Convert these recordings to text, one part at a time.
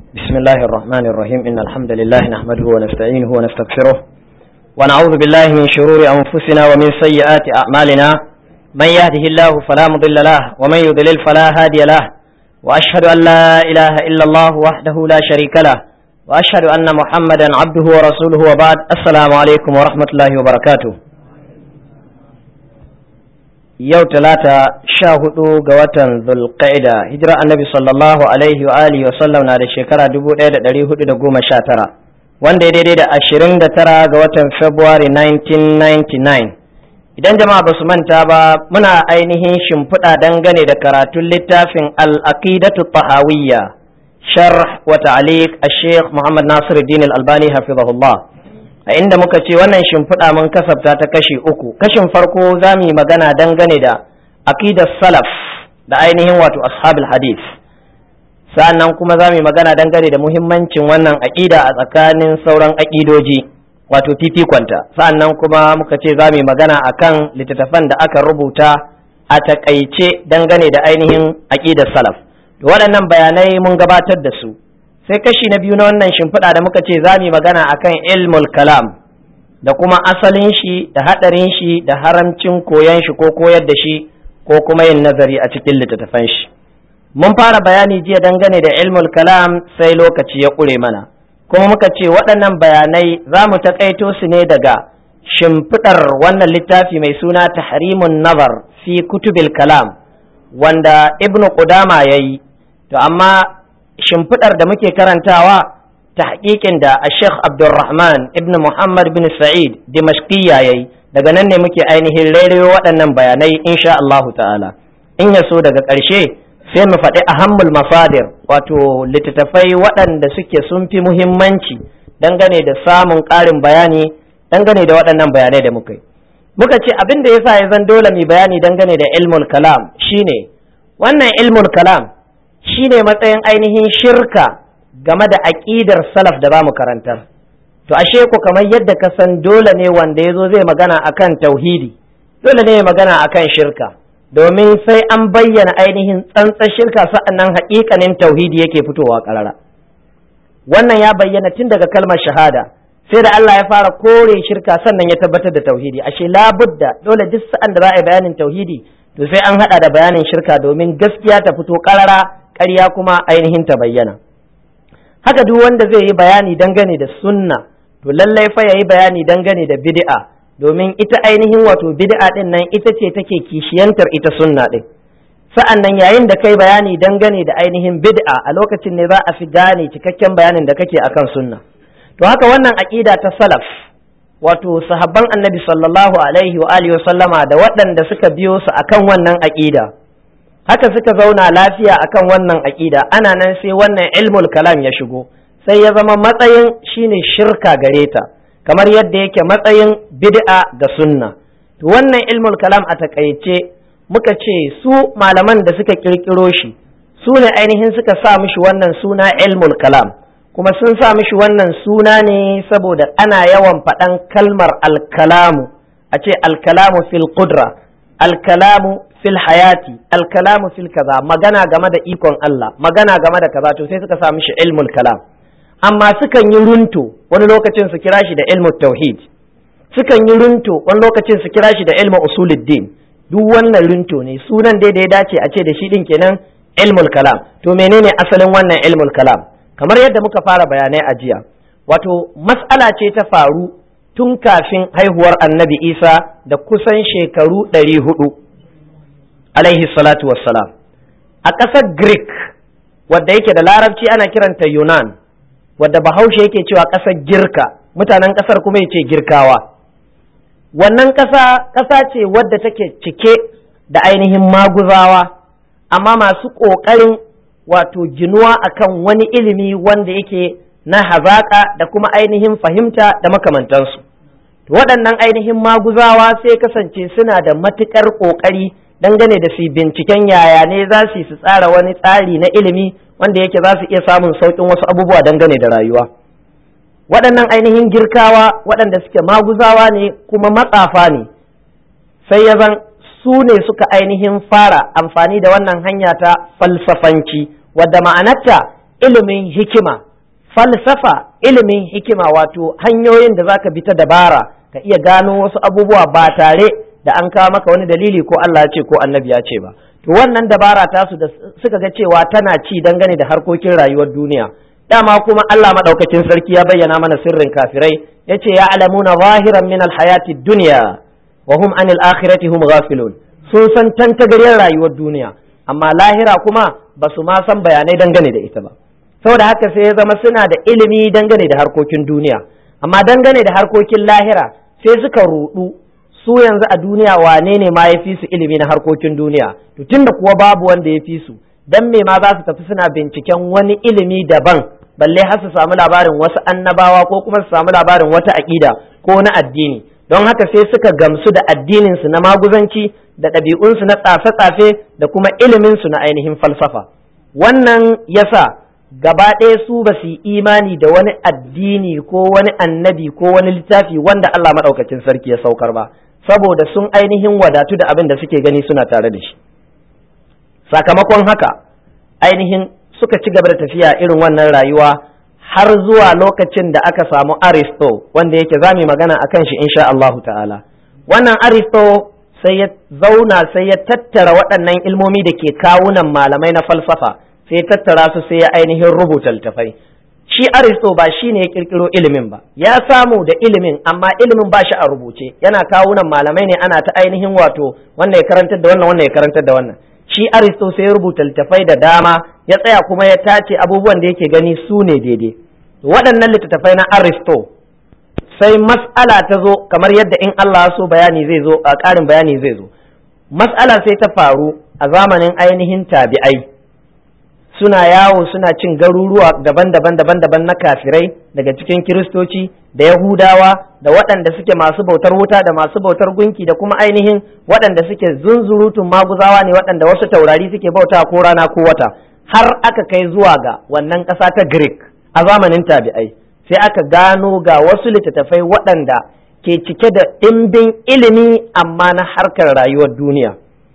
بسم الله الرحمن الرحيم إن الحمد لله نحمده ونستعينه ونستغفره ونعوذ بالله من شرور أنفسنا ومن سيئات أعمالنا من يهده الله فلا مضل له ومن يضلل فلا هادي له وأشهد أن لا إله إلا الله وحده لا شريك له وأشهد أن محمدا عبده ورسوله وبعد السلام عليكم ورحمة الله وبركاته yau talata sha hudu ga watan zulqa'ida hijira annabi sallallahu alaihi wa alihi wa sallam na da shekara dubu ɗaya da ɗari hudu da goma sha tara wanda ya daidai da ashirin da tara ga watan february 1999 idan jama'a ba su manta ba muna ainihin shimfiɗa dangane da karatun littafin al-aqidatu tahawiyya sharh wa ta'liq al-sheikh muhammad nasiruddin al-albani hafizahullah a inda muka ce wannan shimfiɗa mun kasafta ta kashi uku kashin farko za mu yi magana dangane da aqidar salaf da ainihin wato ashabul hadith sa'annan kuma za mu yi magana dangane da muhimmancin wannan aqida a tsakanin sauran aqidoji wato fifikonta sa'annan kuma muka ce za mu yi magana akan littattafan da aka rubuta a takaice dangane da ainihin aqidar salaf to waɗannan bayanai mun gabatar da su sai kashi na biyu na wannan shimfiɗa da muka ce za mu yi magana akan ilmul kalam da kuma asalin shi da haɗarin shi da haramcin koyon shi ko koyar da shi ko kuma yin nazari a cikin littattafan shi mun fara bayani jiya dangane da ilmul kalam sai lokaci ya ƙure mana kuma muka ce waɗannan bayanai za mu taƙaito su ne daga shimfiɗar wannan littafi mai suna tahrimun nazar fi kutubil kalam wanda ibnu qudama yayi to amma shimfiɗar da muke karantawa ta haƙiƙin da a sheikh abdulrahman ibn muhammad bin sa'id dimashqiyya ya yi daga nan ne muke ainihin rairayo waɗannan bayanai insha Allah ta'ala in ya so daga ƙarshe sai mu faɗi ahammul masadir wato littattafai waɗanda suke sun fi muhimmanci dangane da samun ƙarin bayani dangane da waɗannan bayanai da muka yi muka ce abin da yasa ya zan dole mu bayani dangane da ilmul kalam shine wannan ilmul kalam shi ne matsayin ainihin shirka game da aƙidar salaf da ba mu karantar to ashe ku kamar yadda ka san dole ne wanda ya zo zai magana akan tauhidi dole ne ya magana akan shirka domin sai an bayyana ainihin tsantsan shirka sa'annan haƙiƙanin tauhidi yake fitowa ƙarara wannan ya bayyana tun daga kalmar shahada sai da Allah ya fara kore shirka sannan ya tabbatar da tauhidi ashe labudda dole duk sa'an da za a yi bayanin tauhidi to sai an haɗa da bayanin shirka domin gaskiya ta fito ƙarara ƙarya kuma ainihin ta bayyana haka duk wanda zai yi bayani dangane da sunna to lallai fa yayi bayani dangane da bid'a domin ita ainihin wato bid'a din nan ita ce take kishiyantar ita sunna din sa'an nan yayin da kai bayani dangane da ainihin bid'a a lokacin ne za a fi gane cikakken bayanin da kake akan sunna to haka wannan aqida ta salaf wato sahabban annabi sallallahu alaihi wa alihi wa sallama da waɗanda suka biyo su akan wannan aqida haka suka zauna lafiya akan wannan aƙida ana nan sai wannan ilmul kalam ya shigo sai ya zama matsayin shine shirka gare ta kamar yadda yake matsayin bid'a da sunna to wannan ilmul kalam a takaice muka ce su malaman da suka kirkiro shi su ne ainihin suka sa mishi wannan suna ilmul kalam kuma sun sa mishi wannan suna ne saboda ana yawan faɗan kalmar alkalamu a ce alkalamu fil qudra alkalamu fil hayati alkalamu fil kaza magana game da ikon Allah magana game da kaza to sai suka sa mishi ilmul kalam amma sukan yi runto wani lokacin su kira shi da ilmul tauhid sukan yi runto wani lokacin su kira shi da ilmul usuluddin duk wannan runto ne sunan dai da ya dace a ce da shi din kenan ilmul kalam to menene asalin wannan ilmul kalam kamar yadda muka fara bayanai a jiya wato mas'ala ce ta faru tun kafin haihuwar annabi isa da kusan shekaru ɗari hudu alaihi salatu wassalam a ƙasar greek wadda yake da larabci ana kiranta yunan wadda bahaushe yake cewa ƙasar girka mutanen ƙasar kuma yace girkawa wannan ƙasa ƙasa ce wadda take cike da ainihin maguzawa amma masu ƙoƙarin wato ginuwa akan wani ilimi wanda yake na hazaƙa da kuma ainihin fahimta da makamantansu waɗannan ainihin maguzawa sai kasance suna da matuƙar ƙoƙari dangane da su binciken yaya ne za su su tsara wani tsari na ilimi wanda yake za su iya samun sauƙin wasu abubuwa dangane da rayuwa waɗannan ainihin girkawa waɗanda suke maguzawa ne kuma matsafa ne sai ya zan su ne suka ainihin fara amfani da wannan hanya ta falsafanci wadda ma'anarta ilimin hikima falsafa ilimin hikima wato hanyoyin da zaka bi ta dabara ka iya gano wasu abubuwa ba tare da an kawo maka wani dalili ko Allah ya ce ko annabi ya ce ba to wannan dabara tasu da suka ga cewa tana ci dangane da harkokin rayuwar duniya dama kuma Allah madaukakin sarki ya bayyana mana sirrin kafirai yace ya alamuna zahiran min alhayati dunya wa hum anil akhirati hum ghafilun sun san tantagariyar rayuwar duniya amma lahira kuma ba su ma san bayanai dangane da ita ba saboda haka sai ya zama suna da ilimi dangane da harkokin duniya amma dangane da harkokin lahira sai suka rudu su yanzu a duniya wane ne ma ya fi su ilimi na harkokin duniya to tunda kuwa babu wanda ya fi su dan me ma za su tafi suna binciken wani ilimi daban balle har su samu labarin wasu annabawa ko kuma su samu labarin wata aƙida ko na addini don haka sai suka gamsu da addinin su na maguzanci da ɗabi'unsu na tsafe-tsafe da kuma ilimin su na ainihin falsafa wannan yasa gaba ɗaya su ba su yi imani da wani addini ko wani annabi ko wani littafi wanda Allah maɗaukacin sarki ya saukar ba saboda sun ainihin wadatu da abin da suke gani suna tare da shi sakamakon haka ainihin suka ci gaba da tafiya irin wannan rayuwa har zuwa lokacin da aka samu aristo wanda yake za mu magana a kan shi insha Allah ta'ala wannan aristo sai ya zauna sai ya tattara waɗannan ilmomi da ke kawunan malamai na falsafa sai ya tattara su sai ya ainihin rubuta littafai shi aristo ba shi ne ya kirkiro ilimin ba ya samu da ilimin amma ilimin ba shi a rubuce yana kawunan malamai ne ana ta ainihin wato wannan ya karantar da wannan wannan ya karantar da wannan shi aristo sai ya rubuta littafai da dama ya tsaya kuma ya tace abubuwan da yake gani su ne daidai waɗannan littattafai na aristo sai mas'ala ta zo kamar yadda in Allah so bayani zai zo a ƙarin bayani zai zo mas'ala sai ta faru a zamanin ainihin tabi'ai suna yawo suna cin garuruwa daban-daban daban-daban na kafirai daga cikin kiristoci da yahudawa da waɗanda suke masu bautar wuta da masu bautar gunki da kuma ainihin waɗanda suke zunzurutun maguzawa ne waɗanda wasu taurari suke bauta ko rana ko wata har aka kai zuwa ga wannan ƙasa ta greek a zamanin tabi'ai sai aka gano ga wasu littattafai waɗanda ke cike da ɗimbin ilimi amma na harkar rayuwar duniya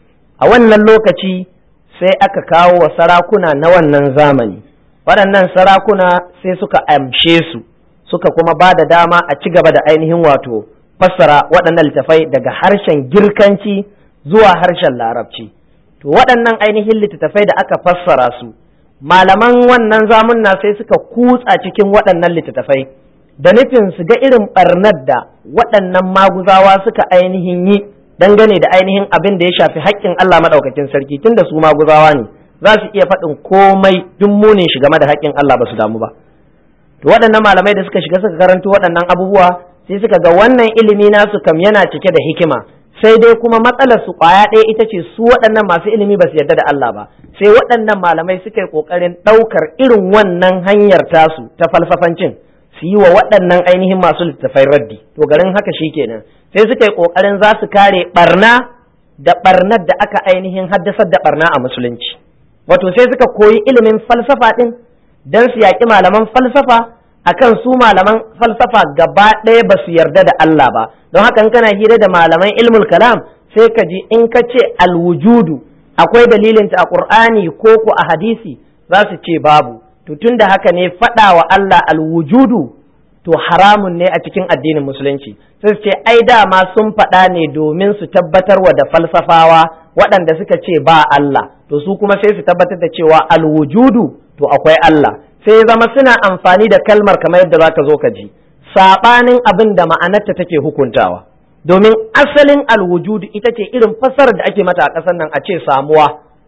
a wannan lokaci sai aka kawo wa sarakuna na wannan zamani waɗannan sarakuna sai suka amshe su suka kuma ba da dama a ci gaba da ainihin wato fassara waɗannan littattafai daga harshen girkanci zuwa harshen larabci to waɗannan ainihin littattafai da aka fassara su malaman wannan zamunna sai suka kutsa cikin waɗannan littattafai da nufin su ga irin ɓarnar da waɗannan maguzawa suka ainihin yi dangane da ainihin abin da ya shafi haƙƙin Allah maɗaukakin sarki tunda su maguzawa ne za su iya faɗin komai duk munin shi game da haƙƙin Allah ba su damu ba to waɗannan malamai da suka shiga suka karanto waɗannan abubuwa sai suka ga wannan ilimi nasu kam yana cike da hikima sai dai kuma matsalar su ƙwaya ɗaya ita ce su waɗannan masu ilimi ba su yarda da Allah ba sai waɗannan malamai suka yi ƙoƙarin ɗaukar irin wannan hanyar tasu ta falsafancin su yi wa waɗannan ainihin masu littattafai raddi to garin haka shi kenan sai suka yi ƙoƙarin za su kare ɓarna da ɓarnar da aka ainihin haddasar da ɓarna a musulunci wato sai suka koyi ilimin falsafa ɗin don su yaƙi malaman falsafa akan su malaman falsafa gaba ɗaya ba su yarda da Allah ba don haka in kana hira da malaman ilmul kalam sai ka ji in ka ce alwujudu akwai dalilinta a ƙur'ani ko ko a hadisi za su ce babu to tun da haka ne faɗa wa Allah alwujudu to haramun ne a cikin addinin musulunci sai su ce ai dama sun faɗa ne domin su tabbatar wa da falsafawa waɗanda suka ce ba Allah to su kuma sai su tabbatar da cewa alwujudu to akwai Allah sai zama suna amfani da kalmar kamar yadda za ka zo ka ji saɓanin abin da ma'anarta take hukuntawa domin asalin alwujudu ita ce irin fassarar da ake mata a ƙasar nan a ce samuwa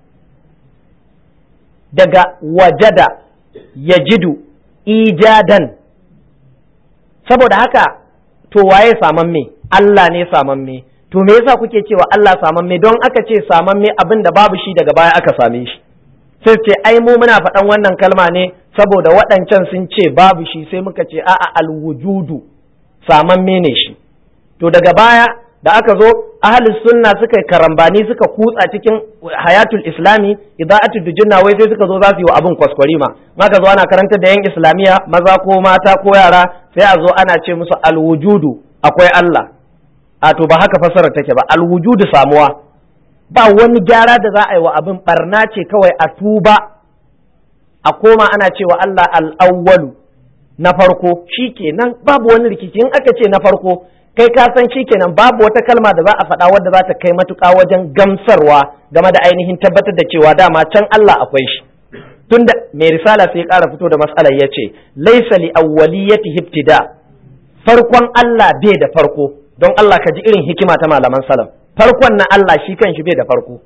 daga wajada yajidu ijadan saboda haka to waye samamme Allah ne samamme to me yasa kuke cewa Allah samamme don aka ce samamme abin da babu shi daga baya aka same shi sai ce ai mu muna faɗan wannan kalma ne saboda waɗancan sun ce babu shi sai muka ce a'a alwujudu samamme ne shi to daga baya da aka zo ahli sunna suka karambani suka kutsa cikin hayatul islami ida'atul dujunna wai sai suka zo za su yi wa abin kwaskwarima maka zo ana karantar da yan islamiya maza ko mata ko yara sai a zo ana ce musu alwujudu akwai Allah a to ba haka fasara take ba alwujudu samuwa ba wani gyara da za a yi wa abin barna ce kawai a tuba a koma ana cewa Allah al-awwalu na farko shikenan babu wani rikici in aka ce na farko kai ka san shikenan babu wata kalma da za a faɗa wadda za ta kai matuƙa wajen gamsarwa game da ainihin tabbatar da cewa dama can Allah akwai shi tunda mai risala sai ya ƙara fito da matsalar ya ce laisa li awwaliyati ibtida farkon Allah bai da farko don Allah ka ji irin hikima ta malaman salaf farkon na Allah shi kan shi bai da farko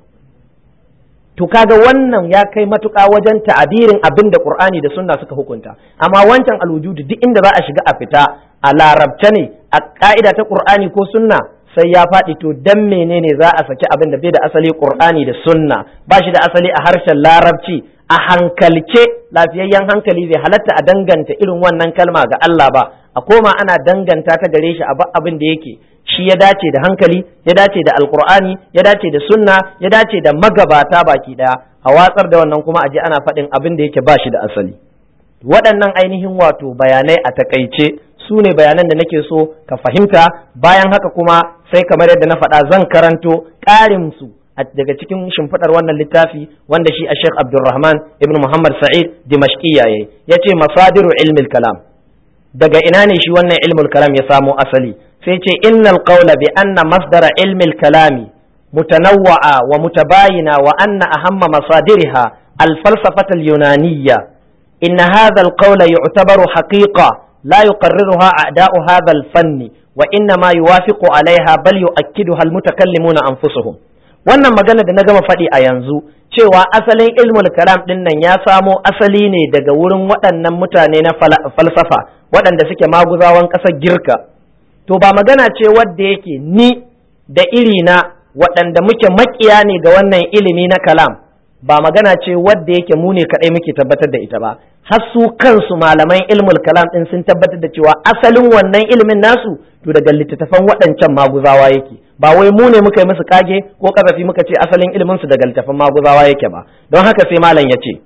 to kaga wannan ya kai matuƙa wajen ta'abirin abin da Qur'ani da sunna suka hukunta amma wancan alwujudu duk inda za a shiga a fita a larabce ne a ka'ida ta Qur'ani ko sunna sai ya faɗi to dan menene za a saki abin da bai da asali Qur'ani da sunna ba shi da asali a harshen larabci a hankalce lafiyayyen hankali zai halatta a danganta irin wannan kalma ga Allah ba a koma ana danganta ta gare shi a abin da yake shi ya dace da hankali ya dace da alkur'ani ya dace da sunna ya dace da magabata baki daya a watsar da wannan kuma aje ana faɗin abin da yake ba shi da asali waɗannan ainihin wato bayanai a takaice su ne bayanan da nake so ka fahimta bayan haka kuma sai kamar yadda na faɗa zan karanto ƙarin su daga cikin shimfiɗar wannan littafi wanda shi a Sheikh Abdulrahman ibn Muhammad Sa'id Dimashqiya yayi yace masadiru ilmil kalam daga ina ne shi wannan ilmul kalam ya samo asali sai ce innal qawla bi anna masdara ilmil kalami mutanawwa'a wa mutabayina wa anna ahamma masadiriha al-falsafata al-yunaniyya in hadha al-qawla yu'tabaru haqiqa la yuqarriruha a'da'u hadha al-fanni wa inna ma yuwafiqu 'alayha bal yu'akkiduha al-mutakallimuna anfusuhum wannan magana da na gama faɗi a yanzu cewa asalin ilmul kalam ɗin nan ya samo asali ne daga wurin waɗannan mutane na falsafa waɗanda suke maguzawan ƙasar girka to ba magana ce wadda yake ni da iri na waɗanda muke makiya ne ga wannan ilimi na kalam ba magana ce wadda yake mu ne kaɗai muke tabbatar da ita ba har su kansu malaman ilmul kalam ɗin sun tabbatar da cewa asalin wannan ilimin nasu to daga littattafan waɗancan maguzawa yake ba wai mu ne muka yi musu kage ko kazafi muka ce asalin ilimin su daga littattafan maguzawa yake ba don haka sai malam ya ce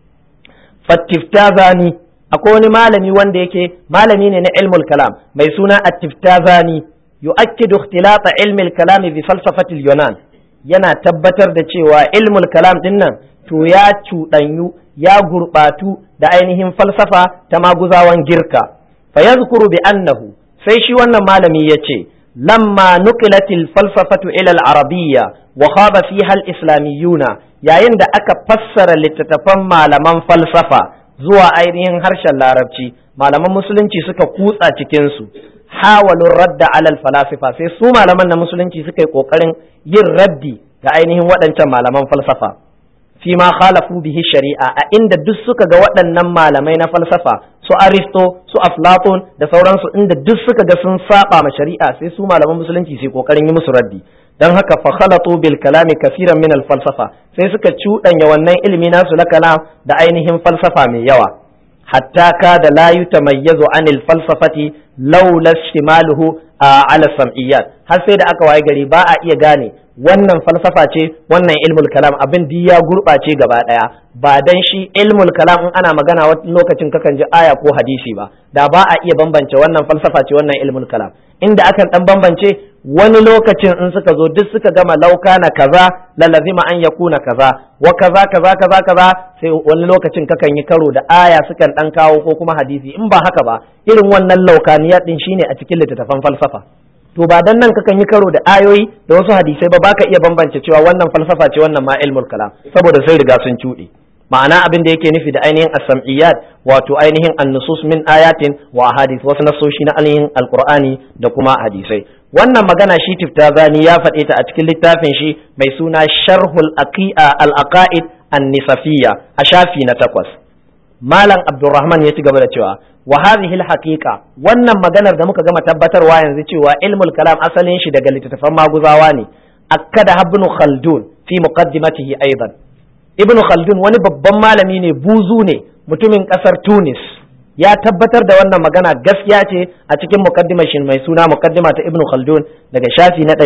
fattiftazani akwai wani malami wanda yake malami ne na ilmul kalam mai suna attiftazani yu'akkidu ikhtilata ilmil kalami bi falsafati yunan yana tabbatar da cewa ilmul kalam din nan to ya cuɗanyu ya gurɓatu da ainihin falsafa ta maguzawan girka fa yazkuru bi annahu sai shi wannan malami ya ce lamma nuqilatil falsafatu ila al-arabiyya wa khaba fiha al-islamiyuna yayin da aka fassara littattafan malaman falsafa zuwa ainihin harshen larabci malaman musulunci suka kutsa cikin su hawalun radda alal falasifa sai su malaman na musulunci suka yi kokarin yin raddi ga ainihin waɗancan malaman falsafa fi ma khalafu bihi shari'a a inda duk suka ga waɗannan malamai na falsafa su aristo su aflatun da sauransu inda duk suka ga sun saba ma shari'a sai su malaman musulunci sai kokarin yi musu raddi dan haka fa khalatu bil kalami kaseeran min al falsafa sai suka cuɗanya wannan ilimi nasu na kalam da ainihin falsafa mai yawa hatta ka da la yutamayyazu anil falsafati laula shimaluhu ala sam'iyyat har sai da aka waye gari ba a iya gane wannan falsafa ce wannan ilmul kalam abin di ya gurɓace gaba ɗaya ba dan shi ilmul kalam in ana magana wani lokacin kakan ji aya ko hadisi ba da ba a iya bambance wannan falsafa ce wannan ilmul kalam inda akan dan bambance wani lokacin in suka zo duk suka gama lauka na kaza lalazima an yakuna kaza wa kaza kaza kaza kaza sai wani lokacin kakan yi karo da aya sukan dan kawo ko kuma hadisi in ba haka ba irin wannan laukaniya din shine a cikin littattafan falsafa to ba dan nan kakan yi karo da ayoyi da wasu hadisai ba baka iya bambance cewa wannan falsafa ce wannan ma ilmul kalam saboda sai riga sun cuɗe ma'ana abin da yake nufi da ainihin as-sam'iyyat wato ainihin an-nusus min ayatin wa ahadith wasu nasoshi na ainihin alqur'ani da kuma hadisai wannan magana shi tiftazani ya faɗe ta a cikin littafin shi mai suna sharhul aqi'a al-aqaid an-nisafiyya a shafi na takwas malam abdurrahman ya ci gaba da cewa wa hadhihi al-haqiqa wannan maganar da muka gama tabbatarwa yanzu cewa ilmul kalam asalin shi daga littattafan maguzawa ne akkada ibn khaldun fi muqaddimatihi aidan ibn khaldun wani babban malami ne buzu ne mutumin kasar tunis ya tabbatar da wannan magana gaskiya ce a cikin muqaddimar shi mai suna muqaddima ta ibn khaldun daga shafi na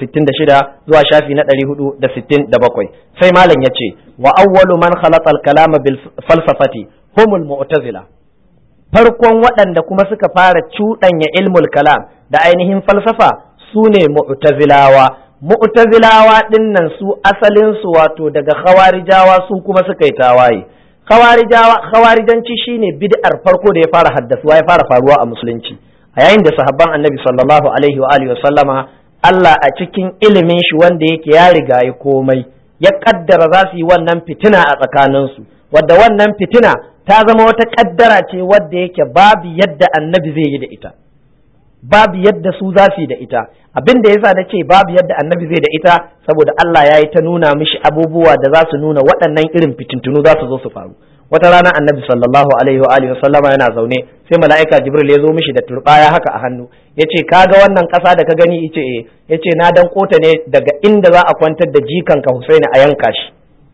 466 zuwa shafi na 467 sai malam yace wa awwalu man khalaqa al-kalama bil falsafati humul mu'tazila farkon waɗanda kuma suka fara cuɗanya ilmul kalam da ainihin falsafa su ne mu'tazilawa mu'tazilawa ɗinnan su asalin su wato daga khawarijawa su kuma suka yi tawaye khawarijanci shine bid'ar farko da ya fara haddasuwa ya fara faruwa a musulunci a yayin da sahabban annabi sallallahu alaihi wa alihi sallama Allah a cikin ilimin shi wanda yake ya riga ya komai ya kaddara za su yi wannan fitina a tsakaninsu wadda wannan fitina ta zama wata kaddara ce wadda yake babu yadda annabi zai yi da ita babu yadda su za su yi da ita abin da yasa na ce babu yadda annabi zai da ita saboda Allah ya yi ta nuna mishi abubuwa da za su nuna waɗannan irin fitintunu za su zo su faru wata rana annabi sallallahu alaihi wa alihi sallama yana zaune sai mala'ika jibril ya zo mishi da turbaya haka a hannu yace kaga wannan ƙasa da ka gani yace eh yace na dan kota ne daga inda za a kwantar da jikanka Husaini a yanka shi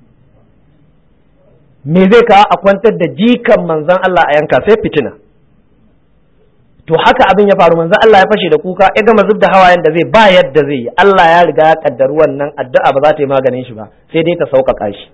me zai kawo a kwantar da jikan manzon Allah a yanka sai fitina to haka abin ya faru manzon Allah ya fashe da kuka ya gama zub da hawayen da zai ba yadda zai yi Allah ya riga ya kaddari wannan addu'a ba za ta yi maganin shi ba sai dai ta sauƙaƙa shi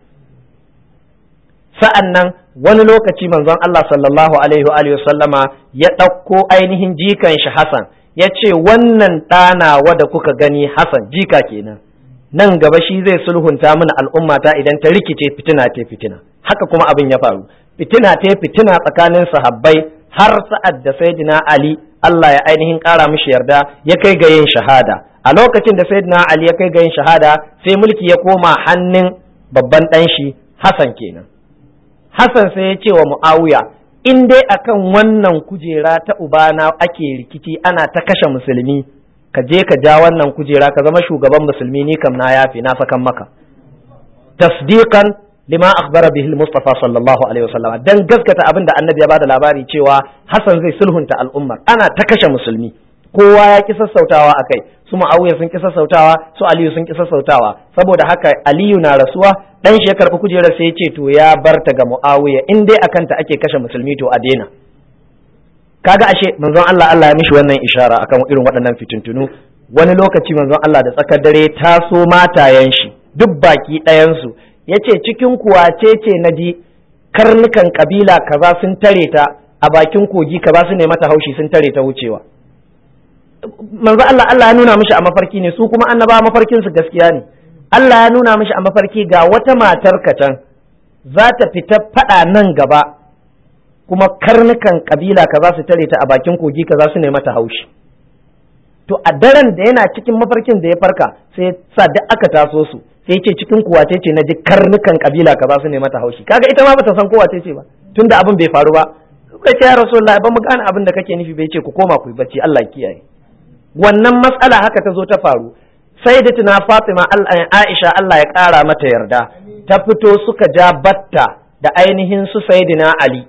sa'an nan wani lokaci manzon Allah sallallahu alaihi wa alihi sallama ya ɗauko ainihin jikan shi Hassan ya ce wannan ɗanawa da kuka gani Hassan jika kenan nan gaba shi zai sulhunta mana al'ummata idan ta rikice fitina ta fitina haka kuma abin ya faru fitina ta fitina tsakanin sahabbai har sa'ad da sayyidina Ali Allah ya ainihin ƙara mishi yarda ya kai ga yin shahada a lokacin da sayyidina Ali ya kai ga yin shahada sai mulki ya koma hannun babban ɗan shi Hassan kenan Hassan sai ya ce wa Muawiya in dai akan wannan kujera ta ubana ake rikici ana ta kashe musulmi ka je ka ja wannan kujera ka zama shugaban musulmi ni kam na yafi na sakan maka tasdiqan lima akhbara bihi al-mustafa sallallahu alaihi wasallam dan gaskata abin da annabi ya bada labari cewa Hassan zai sulhunta al'ummar ana ta kashe musulmi kowa ya ki sassautawa akai su Muawiya sun ki sassautawa su Aliyu sun ki sassautawa saboda haka Aliyu na rasuwa dan shi ya karbi kujerar sai ya ce to ya barta ga Muawiya in dai akan ta ake kashe musulmi to a daina kaga ashe manzon Allah Allah ya mishi wannan ishara akan irin waɗannan fitintunu wani lokaci manzon Allah da tsakar dare taso matayen shi duk baki ɗayan su yace cikin kuwa ce na ji karnukan kabila kaza sun tare ta a bakin kogi kaza su ne mata haushi sun tare ta wucewa manzo Allah Allah ya nuna mishi a mafarki ne su kuma annaba mafarkin su gaskiya ne Allah ya nuna mishi a mafarki ga wata matar can za ta fita fada nan gaba kuma karnukan kabila kaza su tare ta a bakin kogi kaza su ne mata haushi to a daren da yana cikin mafarkin da ya farka sai sa duk aka taso su sai ce cikin kuwa ce ce na ji karnukan kabila kaza su ne mata haushi kaga ita ma bata san kowa ce ce ba tunda abin bai faru ba suka ce ya rasulullah ba mu gane abin da kake nufi bai ce ku koma ku yi bacci Allah kiyaye wannan matsala haka ta zo ta faru sai da tuna Fatima Aisha Allah ya ƙara mata yarda ta fito suka ja batta da ainihin su Sayyidina Ali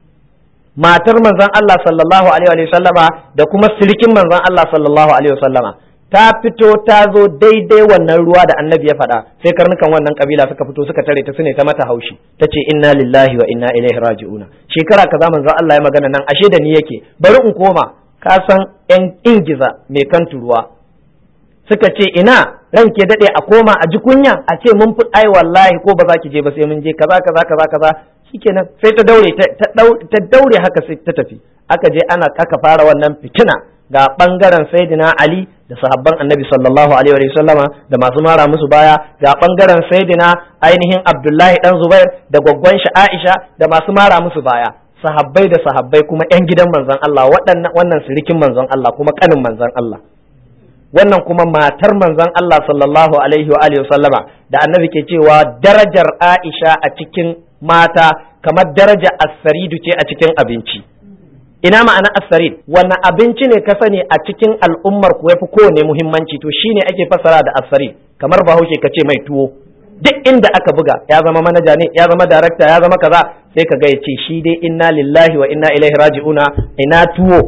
matar manzon Allah sallallahu alaihi wa sallama da kuma sirikin manzon Allah sallallahu alaihi wa sallama ta fito ta zo daidai wannan ruwa da annabi ya faɗa sai karnukan wannan kabila suka fito suka tare ta sune ta mata haushi ta ce inna lillahi wa inna ilaihi raji'una shekara kaza manzon Allah ya magana nan ashe da ni yake bari in koma ka san yan ingiza mai kan turuwa suka ce ina ranke daɗe a koma a ji kunya a ce mun fi ai wallahi ko ba za ki je ba sai mun je kaza kaza kaza kaza shikenan sai ta daure ta daure haka sai ta tafi aka je ana aka fara wannan fitina ga bangaren sayyidina ali da sahabban annabi sallallahu alaihi wa sallama da masu mara musu baya ga bangaren sayyidina ainihin abdullahi dan zubair da gwaggwan shi aisha da masu mara musu baya sahabbai da sahabbai kuma yan gidan manzon Allah waɗannan wannan sirikin manzon Allah kuma kanin manzon Allah wannan kuma matar manzon Allah sallallahu alaihi wa alihi sallama da annabi ke cewa darajar Aisha a cikin mata kamar daraja as-saridu ce a cikin abinci ina ma'ana as-sarid wani abinci ne ka sani a cikin al'ummar ku yafi kowane muhimmanci to shine ake fasara da as-sarid kamar bahaushe ka ce mai tuwo duk inda aka buga ya zama manaja ne ya zama darakta ya zama kaza sai ka ga ya ce shi dai inna lillahi wa inna ilaihi raji'una ina tuwo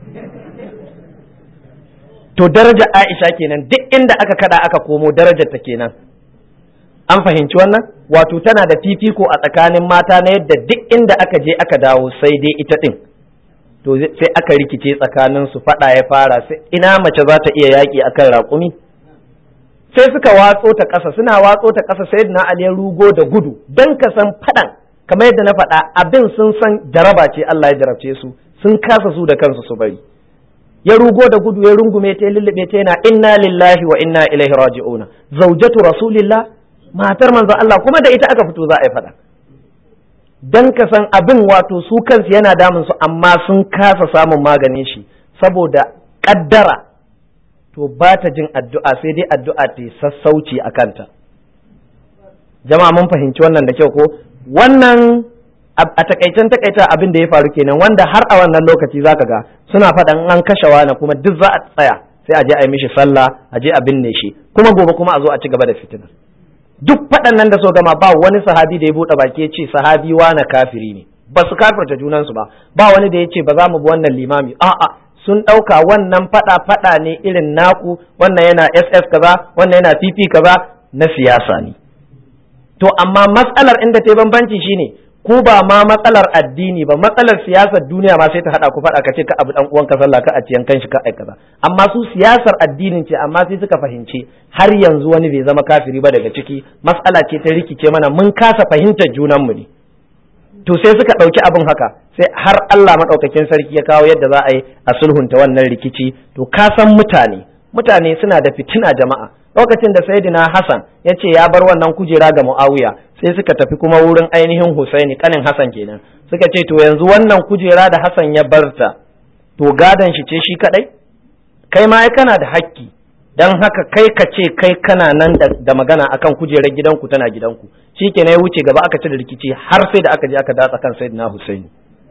to daraja Aisha kenan duk inda aka kada aka komo darajar ta kenan an fahimci wannan wato tana da fifiko a tsakanin mata na yadda duk inda aka je aka dawo sai dai ita din to sai aka rikice tsakanin su fada ya fara sai ina mace za ta iya yaki akan raƙumi sai suka watso ta ƙasa suna watso ta ƙasa sai na Ali rugo da gudu dan ka san fadan kamar yadda na faɗa abin sun san jaraba ce Allah ya jarabce su sun kasa su da kansu su bari ya rugo da gudu ya rungume ta lullube ta yana inna lillahi wa inna ilaihi raji'una zaujatu rasulillah matar manzo Allah kuma da ita aka fito za a yi fada dan ka san abin wato su kansu yana damun su amma sun kasa samun maganin shi saboda kaddara to ba ta jin addu'a sai dai addu'a ta sassauci a kanta jama'a mun fahimci wannan da kyau ko wannan a takaicen takaita abin da ya faru kenan wanda har a wannan lokaci zaka ga suna faɗan an kashe wani kuma duk za a tsaya sai a je a yi mishi sallah a je a binne shi kuma gobe kuma a zo a ci gaba da fitina duk faɗan nan da so gama ba wani sahabi da ya buɗe baki ya ce sahabi wani kafiri ne ba su kafirta junansu ba ba wani da ya ce ba za mu bi wannan limami a'a sun ɗauka wannan faɗa faɗa ne irin naku wannan yana ss kaza wannan yana pp kaza na siyasa ne to amma matsalar inda ta bambanci shine ku ba ma matsalar addini ba matsalar siyasar duniya ma sai ta hada ku faɗa ka ce ka abu dan uwan ka sallah ka a ciyan kanshi ka aikata amma su siyasar addinin ce amma sai suka fahimci har yanzu wani bai zama kafiri ba daga ciki matsala ce ta rikice mana mun kasa fahimtar junan mu ne to sai suka ɗauki abin haka sai har Allah maɗaukakin sarki ya kawo yadda za a yi a sulhunta wannan rikici to ka san mutane mutane suna da fitina jama'a lokacin da sayyidina Hassan ya ce ya bar wannan kujera ga Muawiya sai suka tafi kuma wurin ainihin Husaini kanin Hassan kenan suka ce to yanzu wannan kujera da Hassan ya barta to gadon shi ce shi kadai kai ma kana da hakki dan haka kai ka ce kai kana nan da magana akan kujerar gidanku tana gidanku shi ke ya wuce gaba aka ci da rikici har sai da aka je aka datsa kan sayyidina Husaini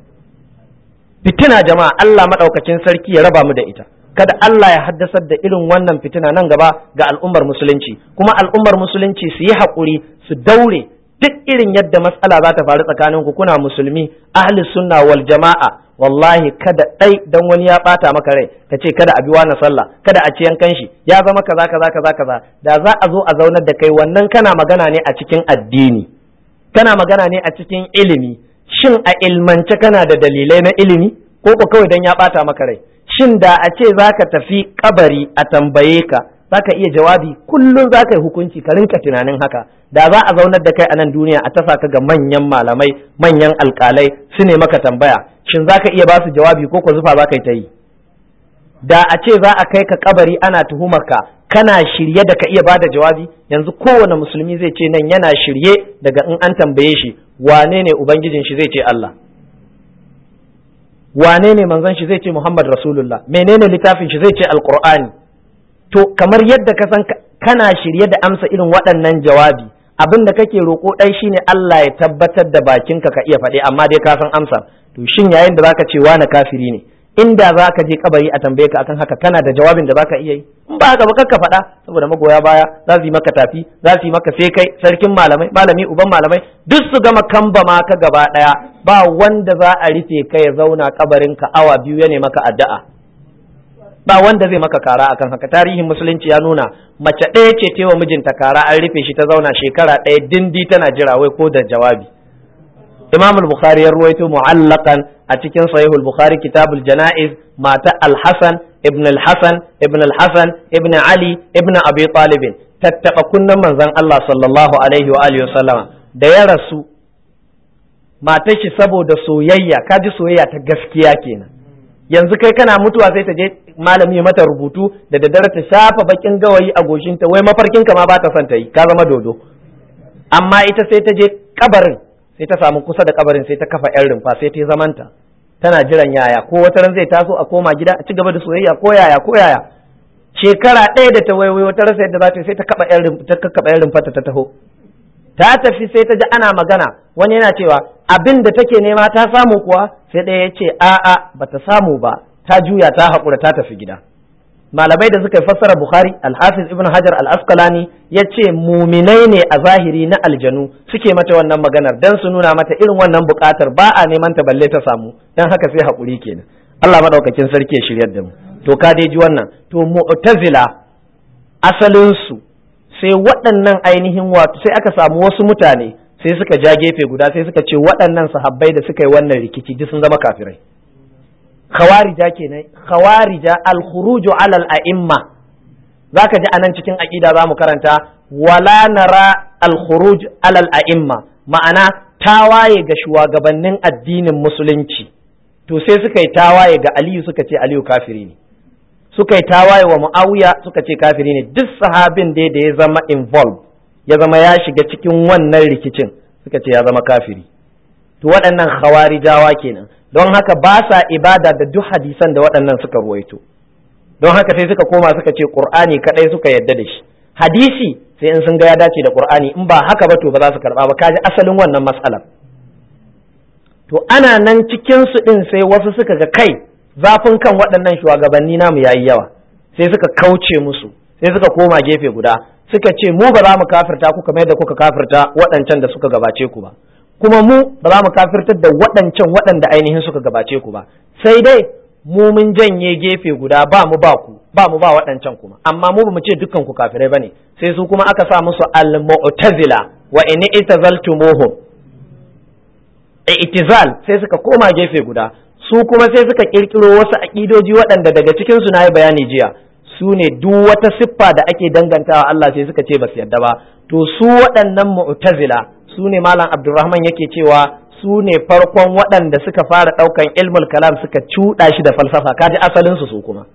fitina jama'a Allah madaukakin sarki ya raba mu da ita kada Allah ya haddasar da irin wannan fitina nan gaba ga al'ummar musulunci kuma al'ummar musulunci su yi haƙuri su daure duk irin yadda matsala za ta faru tsakanin ku kuna musulmi ahli sunna wal jama'a wallahi kada ɗai dan wani ya ɓata maka rai ka ce kada a bi wani sallah kada a ci yankan shi ya zama kaza kaza kaza kaza da za a zo a zaunar da kai wannan kana magana ne a cikin addini kana magana ne a cikin ilimi shin a ilmance kana da dalilai na ilimi ko ko kawai dan ya ɓata maka rai shin da a ce za ka tafi kabari a tambaye ka za ka iya jawabi kullum za ka yi hukunci ka rinka tunanin haka da za a zaunar da kai a nan duniya a tafa ka ga manyan malamai manyan alkalai su ne maka tambaya shin za ka iya ba su jawabi ko ko zufa za ka yi ta yi da a ce za a kai ka kabari ana tuhumar ka kana shirye da ka iya ba da jawabi yanzu kowane musulmi zai ce nan yana shirye daga in an tambaye shi wane ne ubangijin shi zai ce Allah wane ne manzon shi zai ce Muhammad Rasulullah menene littafin shi zai ce Alqur'ani to kamar yadda ka san kana shirye da amsa irin waɗannan jawabi abin da kake roƙo ɗai shine Allah ya tabbatar da bakinka ka iya faɗi amma dai ka san amsa to shin yayin da zaka ce wani kafiri ne inda zaka je kabari a tambaye ka akan haka kana da jawabin da zaka iya yi in ba haka ba ka faɗa saboda magoya baya za su yi maka tafi za su yi maka sai kai sarkin malamai malami uban malamai duk su gama kamba ma ka gaba ɗaya ba wanda za a rufe ka ya zauna kabarin ka awa biyu ya ne maka addu'a ba wanda zai maka kara akan haka tarihin musulunci ya nuna mace ɗaya ce ta wa mijinta kara an rufe shi ta zauna shekara ɗaya dindi tana jira wai ko da jawabi imam al-bukhari ya ruwaito mu'allaqan a cikin sahihul bukhari kitabul janaiz mata al-hasan ibn al-hasan ibn al-hasan ibn ali ibn abi talib tattaba kunnan manzon Allah sallallahu alaihi wa alihi da ya rasu matar shi saboda soyayya kaji soyayya ta gaskiya kenan yanzu kai kana mutuwa sai ta je malami mata rubutu da daddare ta shafa bakin gawayi a goshinta wai mafarkinka ma ba ta son ta yi ka zama dodo amma ita sai ta je kabarin sai ta samu kusa da kabarin sai ta kafa yan rumfa sai ta zamanta tana jiran yaya ko wata ran zai taso a koma gida a ci gaba da soyayya ko yaya ko yaya shekara ɗaya da ta waiwai wata rasa yadda za ta sai ta kaba yan rumfa ta kakkaba yan rumfa ta taho ta tafi sai ta ji ana magana wani yana cewa abin da take nema ta samu kuwa sai ɗaya ya ce a'a bata samu ba ta juya ta haƙura ta tafi gida malamai da suka yi fassara bukhari alhafiz ibn hajar al-asqalani ya ce muminai ne a zahiri na aljanu suke mata wannan maganar dan su nuna mata irin wannan buƙatar ba a neman ta balle ta samu dan haka sai haƙuri kenan Allah madaukakin sarki ya shiryar da mu to ka dai ji wannan to mu'tazila asalin su sai waɗannan ainihin wato sai aka samu wasu mutane sai suka ja gefe guda sai suka ce waɗannan sahabbai da suka yi wannan rikici duk sun zama kafirai khawarija kenan khawarija al-khuruju ala al-a'imma zaka ji anan cikin aqida zamu karanta wala nara al-khuruj ala al-a'imma ma'ana tawaye ga shugabannin addinin musulunci to sai suka yi tawaye ga Aliyu suka ce Aliyu kafiri ne suka yi tawaye wa Muawiya suka ce kafiri ne duk sahabin dai da ya zama involved ya zama ya shiga cikin wannan rikicin suka ce ya zama kafiri to waɗannan khawarijawa kenan don haka ba sa ibada da duk hadisan da waɗannan suka ruwaito don haka sai suka koma suka ce qur'ani kadai suka yadda da shi hadisi sai in sun ga ya dace da qur'ani in ba haka ba to ba za su karba ba kaji asalin wannan matsalar to ana nan cikin su din sai wasu suka ga kai zafin kan waɗannan shugabanni namu yayi yawa sai suka kauce musu sai suka koma gefe guda suka ce mu ba za mu kafirta ku kamar yadda kuka kafirta waɗancan da suka gabace ku ba kuma mu ba za mu kafirtar da waɗancan waɗanda ainihin suka gabace ku ba sai dai mu mun janye gefe guda ba mu ba ku ba mu ba waɗancan kuma amma mu ba mu ce dukkan ku kafirai bane sai su kuma aka sa musu al-mu'tazila wa in itazaltumuhum i'tizal sai suka koma gefe guda su kuma sai suka kirkiro wasu aƙidoji waɗanda daga cikin su nayi bayani jiya su ne duk wata siffa da ake dangantawa Allah sai suka ce ba su yarda ba to su waɗannan mu'tazila su ne malam Abdulrahman yake cewa su ne farkon waɗanda suka fara ɗaukan ilmul kalam suka cuɗa shi da falsafa kaji asalin su su kuma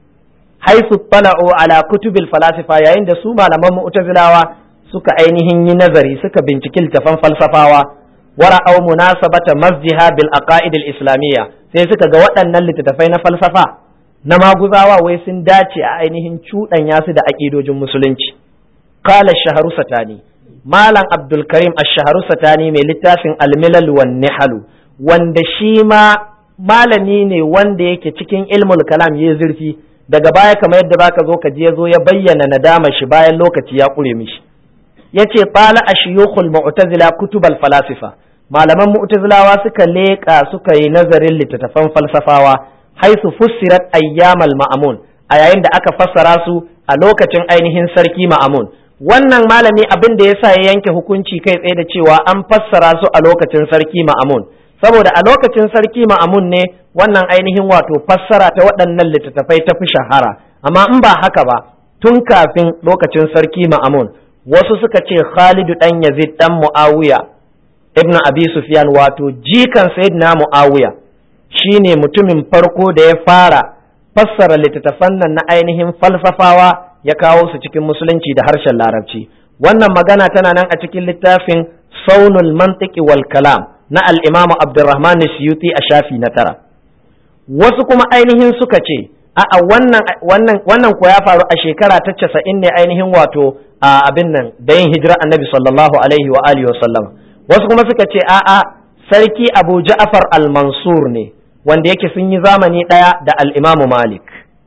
haisu tala'u ala kutubil falasifa yayin da su malaman mu'tazilawa suka ainihin yi nazari suka binciki littafan falsafawa wara'au munasabata masjiha bil aqaid al islamiyya sai suka ga waɗannan littattafai na falsafa na maguzawa wai sun dace a ainihin cuɗanya su da aƙidojin musulunci qala shaharu satani malam abdul karim ash-shaharu satani mai littafin al-milal wan nihalu wanda shi ma malami ne wanda yake cikin ilmul kalam ya zurfi daga baya kamar yadda baka zo ka je ya zo ya bayyana nadama shi bayan lokaci ya ƙure mishi yace qala ashiyukhul mu'tazila kutubal falasifa malaman mu'tazilawa suka leƙa suka yi nazarin littattafan falsafawa haisu fussirat ayyamal ma'amun a yayin da aka fassara su a lokacin ainihin sarki ma'amun wannan malami abin da yasa ya yanke hukunci kai tsaye da cewa an fassara su a lokacin sarki ma'amun saboda a lokacin sarki ma'amun ne wannan ainihin wato fassara ta waɗannan littattafai ta fi shahara amma in ba haka ba tun kafin lokacin sarki ma'amun wasu suka ce Khalidu dan Yazid dan Muawiya ibn Abi Sufyan wato jikan Sayyidina Muawiya shine mutumin farko da ya fara fassara littattafan nan na ainihin falsafawa ya kawo su cikin musulunci da harshen larabci wannan magana tana nan a cikin littafin Saunul Mantiki wal Kalam na al-Imam Abdurrahman Suyuti a shafi na tara wasu kuma ainihin suka ce a'a wannan wannan wannan ko ya faru a shekara ta casa'in ne ainihin wato a abin nan da yin hijira annabi sallallahu alaihi wa alihi wasallam wasu kuma suka ce a'a sarki abu ja'far al-mansur ne wanda yake sun yi zamani ɗaya da al-imamu malik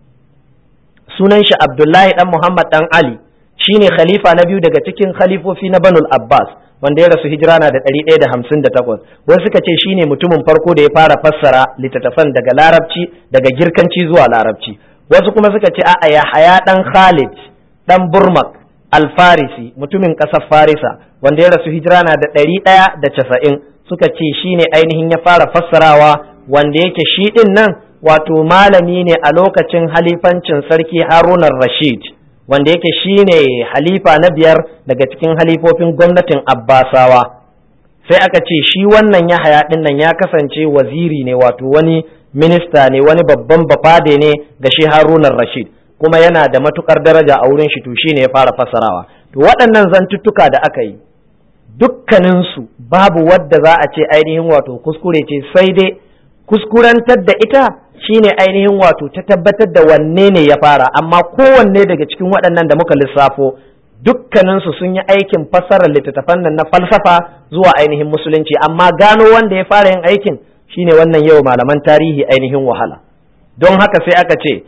sunan shi abdullahi dan muhammad dan ali shine khalifa na biyu daga cikin khalifofi na banul abbas wanda ya rasu hijira na da ɗari ɗaya da hamsin da takwas wasu suka ce shine mutumin farko da ya fara fassara littattafan daga larabci daga girkanci zuwa larabci wasu kuma suka ce a'a ya haya ɗan khalid ɗan burmak alfarisi mutumin ƙasar farisa wanda ya rasu hijira na da ɗari ɗaya da casa'in suka ce shine ainihin ya fara fassarawa wanda yake shi ɗin nan wato malami ne a lokacin halifancin sarki harunan rashid wanda yake shine halifa na biyar daga cikin halifofin gwamnatin abbasawa sai aka ce shi wannan ya haya ɗin nan ya kasance waziri ne wato wani minista ne wani babban bafade ne ga shi harunan rashid kuma yana da matukar daraja a wurin shi to shine ya fara fassarawa to waɗannan zantuttuka da aka yi dukkaninsu babu wadda za a ce ainihin wato kuskure ce sai dai kuskurantar da ita shine ainihin wato ta tabbatar da wanne ne ya fara amma kowanne daga cikin waɗannan da muka lissafo dukkaninsu sun yi aikin fassarar littattafan nan na falsafa zuwa ainihin musulunci amma gano wanda ya fara yin aikin shine wannan yau malaman tarihi ainihin wahala don haka sai aka ce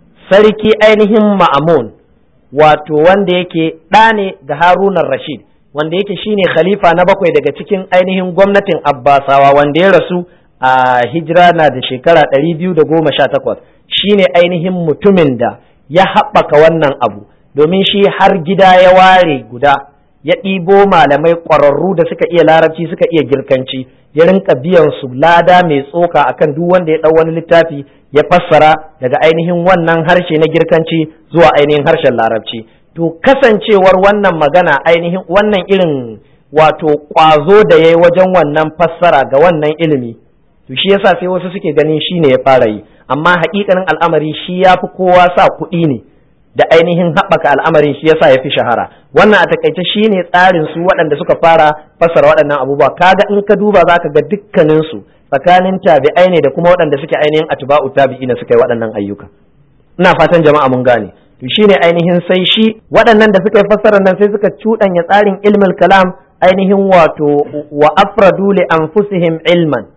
sarki ainihin ma'amun wato wanda yake ɗa ne ga harunan rashid wanda yake shine khalifa na bakwai daga cikin ainihin gwamnatin abbasawa wanda ya rasu a hijira na da shekara ɗari biyu da goma sha takwas shine ainihin mutumin da ya haɓaka wannan abu domin shi har gida ya ware guda ya ɗibo malamai ƙwararru da suka iya larabci suka iya girkanci ya rinka biyan su lada mai tsoka akan duk wanda ya ɗau wani littafi ya fassara daga ainihin wannan harshe na girkanci zuwa ainihin harshen larabci to kasancewar wannan magana ainihin wannan irin wato ƙwazo da ya yi wajen wannan fassara ga wannan ilimi to shi yasa sai wasu suke ganin shi ne ya fara yi amma haƙiƙanin al'amari shi ya fi kowa sa kuɗi ne da ainihin haɓaka al'amarin shi yasa ya fi shahara wannan a takaice shine tsarin su waɗanda suka fara fassara waɗannan abubuwa kaga in ka duba zaka ga dukkanin su tsakanin tabi'ai ne da kuma waɗanda suke ainihin atba'u tabi'ina suka yi waɗannan ayyuka ina fatan jama'a mun gane to shine ainihin sai shi waɗannan da suka yi fassarar nan sai suka cuɗanya tsarin ilmul kalam ainihin wato wa afradu li anfusihim ilman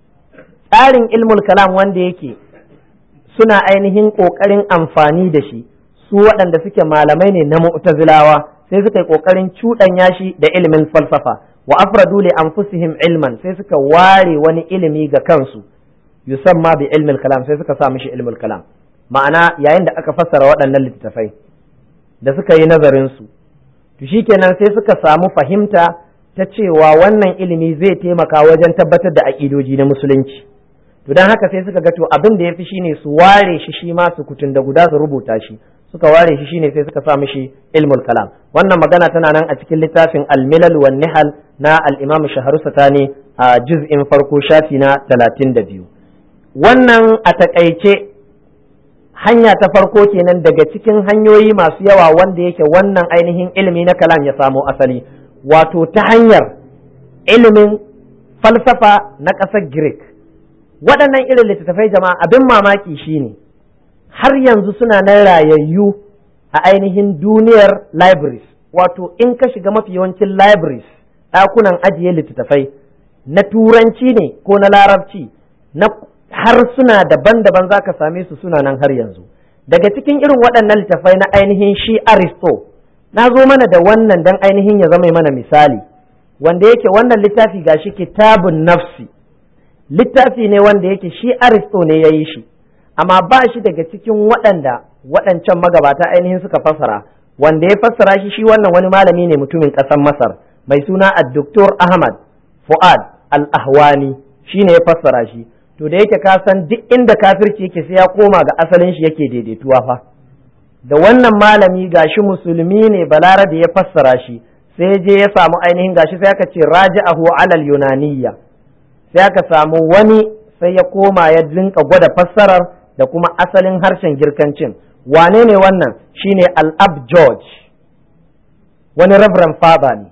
tsarin ilmul kalam wanda yake suna ainihin ƙoƙarin amfani da shi su waɗanda suke malamai ne na mu'tazilawa sai suka yi ƙoƙarin cuɗanya shi da ilimin falsafa wa afradu li anfusihim ilman sai suka ware wani ilimi ga kansu yusamma bi ilmil kalam sai suka sa mishi ilmul kalam ma'ana yayin da aka fassara waɗannan littattafai da suka yi nazarin su to shikenan sai suka samu fahimta ta cewa wannan ilimi zai taimaka wajen tabbatar da aƙidoji na musulunci to don haka sai suka ga to abin da ya fi shine su ware shi shi ma su kutun da guda su rubuta shi suka ware shi shine sai suka sa mishi ilmul kalam wannan magana tana nan a cikin littafin al-milal wan nihal na al-imam shaharu satani a juz'in farko shafi na 32 wannan a takaice hanya ta farko kenan daga cikin hanyoyi masu yawa wanda yake wannan ainihin ilimi na kalam ya samo asali wato ta hanyar ilimin falsafa na ƙasar Greek waɗannan irin littattafai jama'a abin mamaki shine har yanzu suna nan rayayyu a ainihin duniyar libraries wato in ka shiga mafi yawancin libraries ɗakunan ajiye littattafai na turanci ne ko na larabci na harsuna daban-daban za ka same su suna nan har yanzu daga cikin irin waɗannan littattafai na ainihin shi aristo na zo mana da wannan dan ainihin ya zama mana misali wanda yake wannan littafi gashi kitabun nafsi littafi ne wanda yake shi aristo ne ya yi shi amma ba shi daga cikin waɗanda waɗancan magabata ainihin suka fassara wanda ya fassara shi shi wannan wani malami ne mutumin ƙasar masar mai suna addoktor ahmad fu'ad al-ahwani shi ne ya fassara shi to da yake ka san duk inda kafirci yake sai ya koma ga asalin shi yake daidaituwa fa da wannan malami gashi musulmi ne balarabe ya fassara shi sai je ya samu ainihin gashi sai aka ce raja'ahu alal yunaniyya sai aka samu wani sai ya koma ya dinka gwada fassarar da kuma asalin harshen girkancin wane ne wannan shine al-ab george wani reverend father ne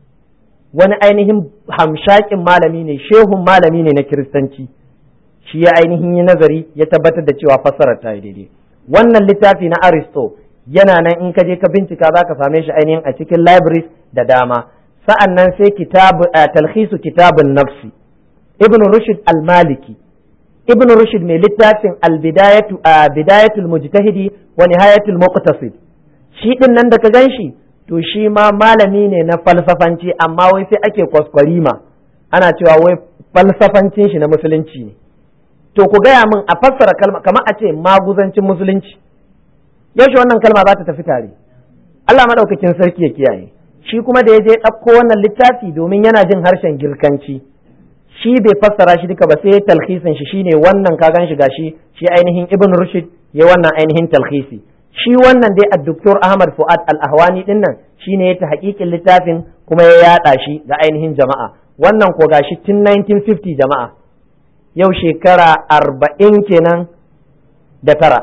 wani ainihin hamshakin malami ne shehun malami ne na kiristanci shi ya ainihin yi nazari ya tabbatar da cewa fassarar ta yi daidai wannan littafi na aristo yana nan in ka je ka bincika za ka same shi ainihin a cikin libraries da dama sa'an nan sai kitabu talhisu kitabun nafsi ibn rushd al-maliki ibn rushd mai littafin al-bidayatu bidayatul mujtahidi wa nihayatul muqtasid shi din nan da ka ganshi to shi ma malami ne na falsafanci amma wai sai ake kwaskwarima ana cewa wai falsafancin shi na musulunci ne to ku gaya min a fassara kalma kamar a ce maguzancin musulunci yaushe wannan kalma za ta tafi tare Allah madaukakin sarki ya kiyaye shi kuma da ya je ɗauko wannan littafi domin yana jin harshen girkanci shi bai fassara shi duka ba sai talhisin shi shine wannan ka gan shi gashi shi ainihin ibn rushd ya wannan ainihin talhisi shi wannan dai addoktor ahmad fuad al-ahwani din nan shine ya ta hakikin littafin kuma ya yada shi ga ainihin jama'a wannan ko gashi tun 1950 jama'a yau shekara arba'in kenan da tara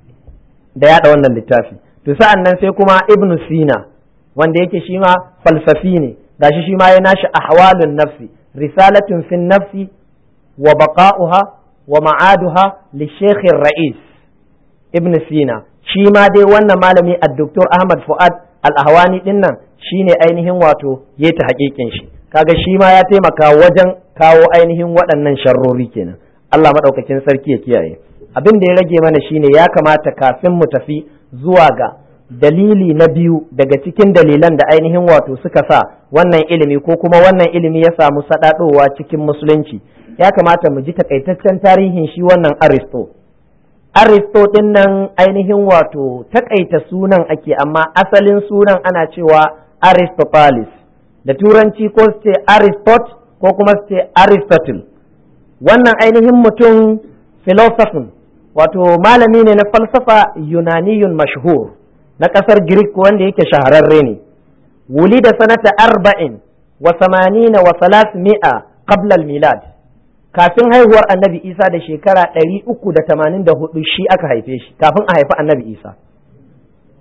da yada wannan littafi to sa'an nan sai kuma ibn sina wanda yake shi ma falsafi ne gashi shi ma ya nashi ahwalun nafsi risalatun fin nafsi wa baqa'uha wa ma'aduha li shaykh rais ibn sina shi ma dai wannan malami ad-doktor ahmad fuad al-ahwani din nan shine ainihin wato ya ta hakikin shi kaga shi ma ya taimaka wajen kawo ainihin waɗannan sharrori kenan Allah maɗaukakin sarki ya kiyaye abin da ya rage mana shine ya kamata kafin mu tafi zuwa ga dalili na biyu daga cikin dalilan da ainihin wato suka sa wannan ilimi ko kuma wannan ilimi ya samu saɗaɗowa cikin musulunci ya kamata mu ji takaitaccen tarihin shi wannan aristo aristo ɗin nan ainihin wato takaita sunan ake amma asalin sunan ana cewa aristotelis da turanci ko su ce aristot ko kuma su ce aristotle wannan ainihin mutum filosofin wato malami ne na falsafa yunaniyun mashhur na ƙasar Greek wanda yake shahararre ne wuli da sanata arba'in wa samanina wa salas mi'a qabla milad kafin haihuwar annabi isa da shekara ɗari uku da tamanin da hudu shi aka haife shi kafin a haifi annabi isa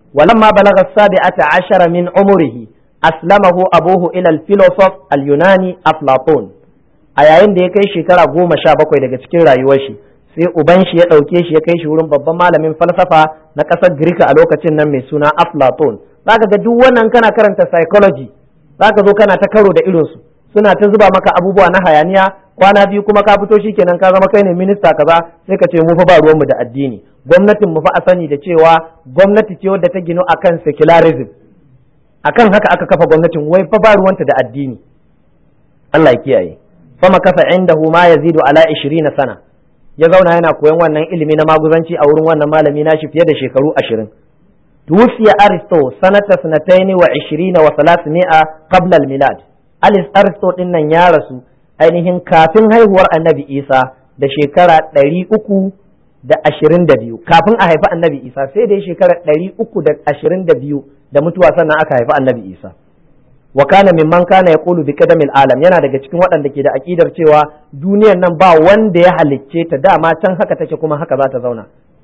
walamma balagha sabi'ata ashara min umrihi aslamahu abuhu ila al-philosoph al-yunani aflatun a yayin da ya kai shekara goma sha bakwai daga cikin rayuwar shi sai uban shi ya ɗauke shi ya kai shi wurin babban malamin falsafa na ƙasar Girka a lokacin nan mai suna Aflaton zaka ga duk wannan kana karanta psychology zaka zo kana ta karo da irinsu suna ta zuba maka abubuwa na hayaniya kwana biyu kuma ka fito shikenan ka zama kai ne minista kaza sai ka ce mu fa ba ruwanmu da addini gwamnatin mu fa a sani da cewa gwamnati ce wadda ta ginu akan secularism akan haka aka kafa gwamnatin wai fa ba ruwanta da addini Allah ya kiyaye fama kasa indahu ma yazidu ala 20 sana ya zauna yana koyon wannan ilimi na maguzanci a wurin wannan malami nashi fiye da shekaru 20 tuwfiya aristo sanata sanataini wa 20 wa 300 qabla al-milad alis aristo din nan ya rasu ainihin kafin haihuwar annabi isa da shekara 300 da ashirin da biyu kafin a haifi annabi isa sai da shekara ɗari uku da ashirin da biyu da mutuwa sannan aka haifi annabi isa wa kana mimman kana yaqulu bi qadamil alam yana daga cikin waɗanda ke da aqidar cewa duniyar nan ba wanda ya halicce ta dama can haka take kuma haka za ta zauna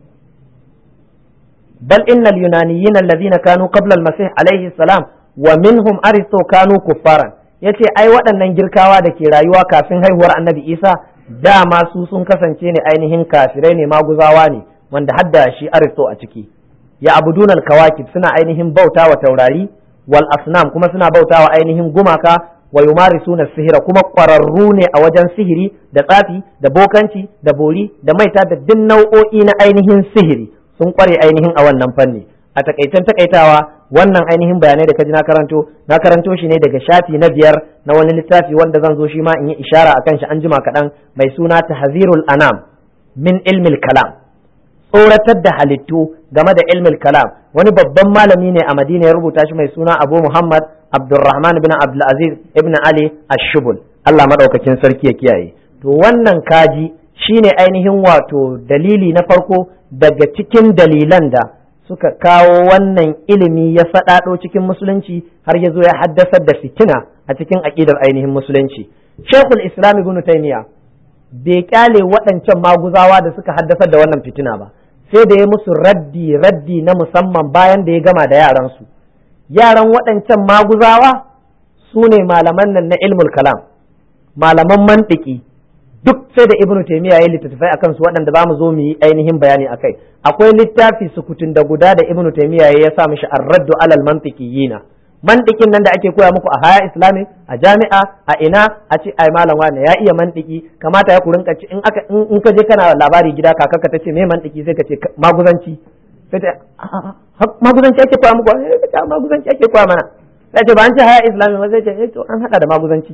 bal innal yunaniyyin alladhina kanu qabla al-masih alayhi salam wa minhum aristo kanu kuffaran yace ai waɗannan girkawa da ke rayuwa kafin haihuwar annabi isa dama su sun kasance ne ainihin kafirai ne maguzawa ne wanda hadda shi aristo a ciki ya abudun al-kawakib suna ainihin bauta wa taurari wal asnam kuma suna bauta wa ainihin gumaka wa yumarisuna sihira kuma ƙwararru ne a wajen sihiri da tsafi da bokanci da bori da maita da duk nau'o'i na ainihin sihiri sun kware ainihin a wannan fanni a takaicen takaitawa wannan ainihin bayanai da kaji na karanto na karanto shi ne daga shafi na biyar na wani littafi wanda zan zo shi ma in yi ishara akan shi an jima kaɗan mai suna tahzirul anam min ilmil kalam tsoratar da halittu game da ilmil kalam wani babban malami ne a madina ya rubuta shi mai suna abu muhammad abdurrahman ibn abdulaziz ibn ali ashubul allah maɗaukakin sarki ya kiyaye to wannan kaji shine ainihin wato dalili na farko daga cikin dalilan da suka kawo wannan ilimi ya saɗaɗo cikin musulunci har ya zo ya haddasar da fitina a cikin aƙidar ainihin musulunci shekul islam ibn taymiya bai kyale waɗancan maguzawa da suka haddasar da wannan fitina ba sai da ya musu raddi raddi na musamman bayan da ya gama da yaransu yaran waɗancan maguzawa su ne malaman nan na ilmul kalam malaman mantiki duk sai da ibnu taymiya ya littattafai akan su waɗanda za mu zo mu yi ainihin bayani akai akwai littafi sukutun da guda da ibnu taymiya ya sa mishi ar-raddu alal mantiqiyina mantikin nan da ake koya muku a haya islami a jami'a a ina a ce ai malam wani ya iya mantiki kamata ya ku rinka ci in aka in ka je kana labari gida kakarka ta ce me mantiki sai ka ce maguzanci sai ta maguzanci ake koya muku sai ka ce maguzanci ake koya mana sai ce ba an ce haya islami ba sai ce eh to an hada da maguzanci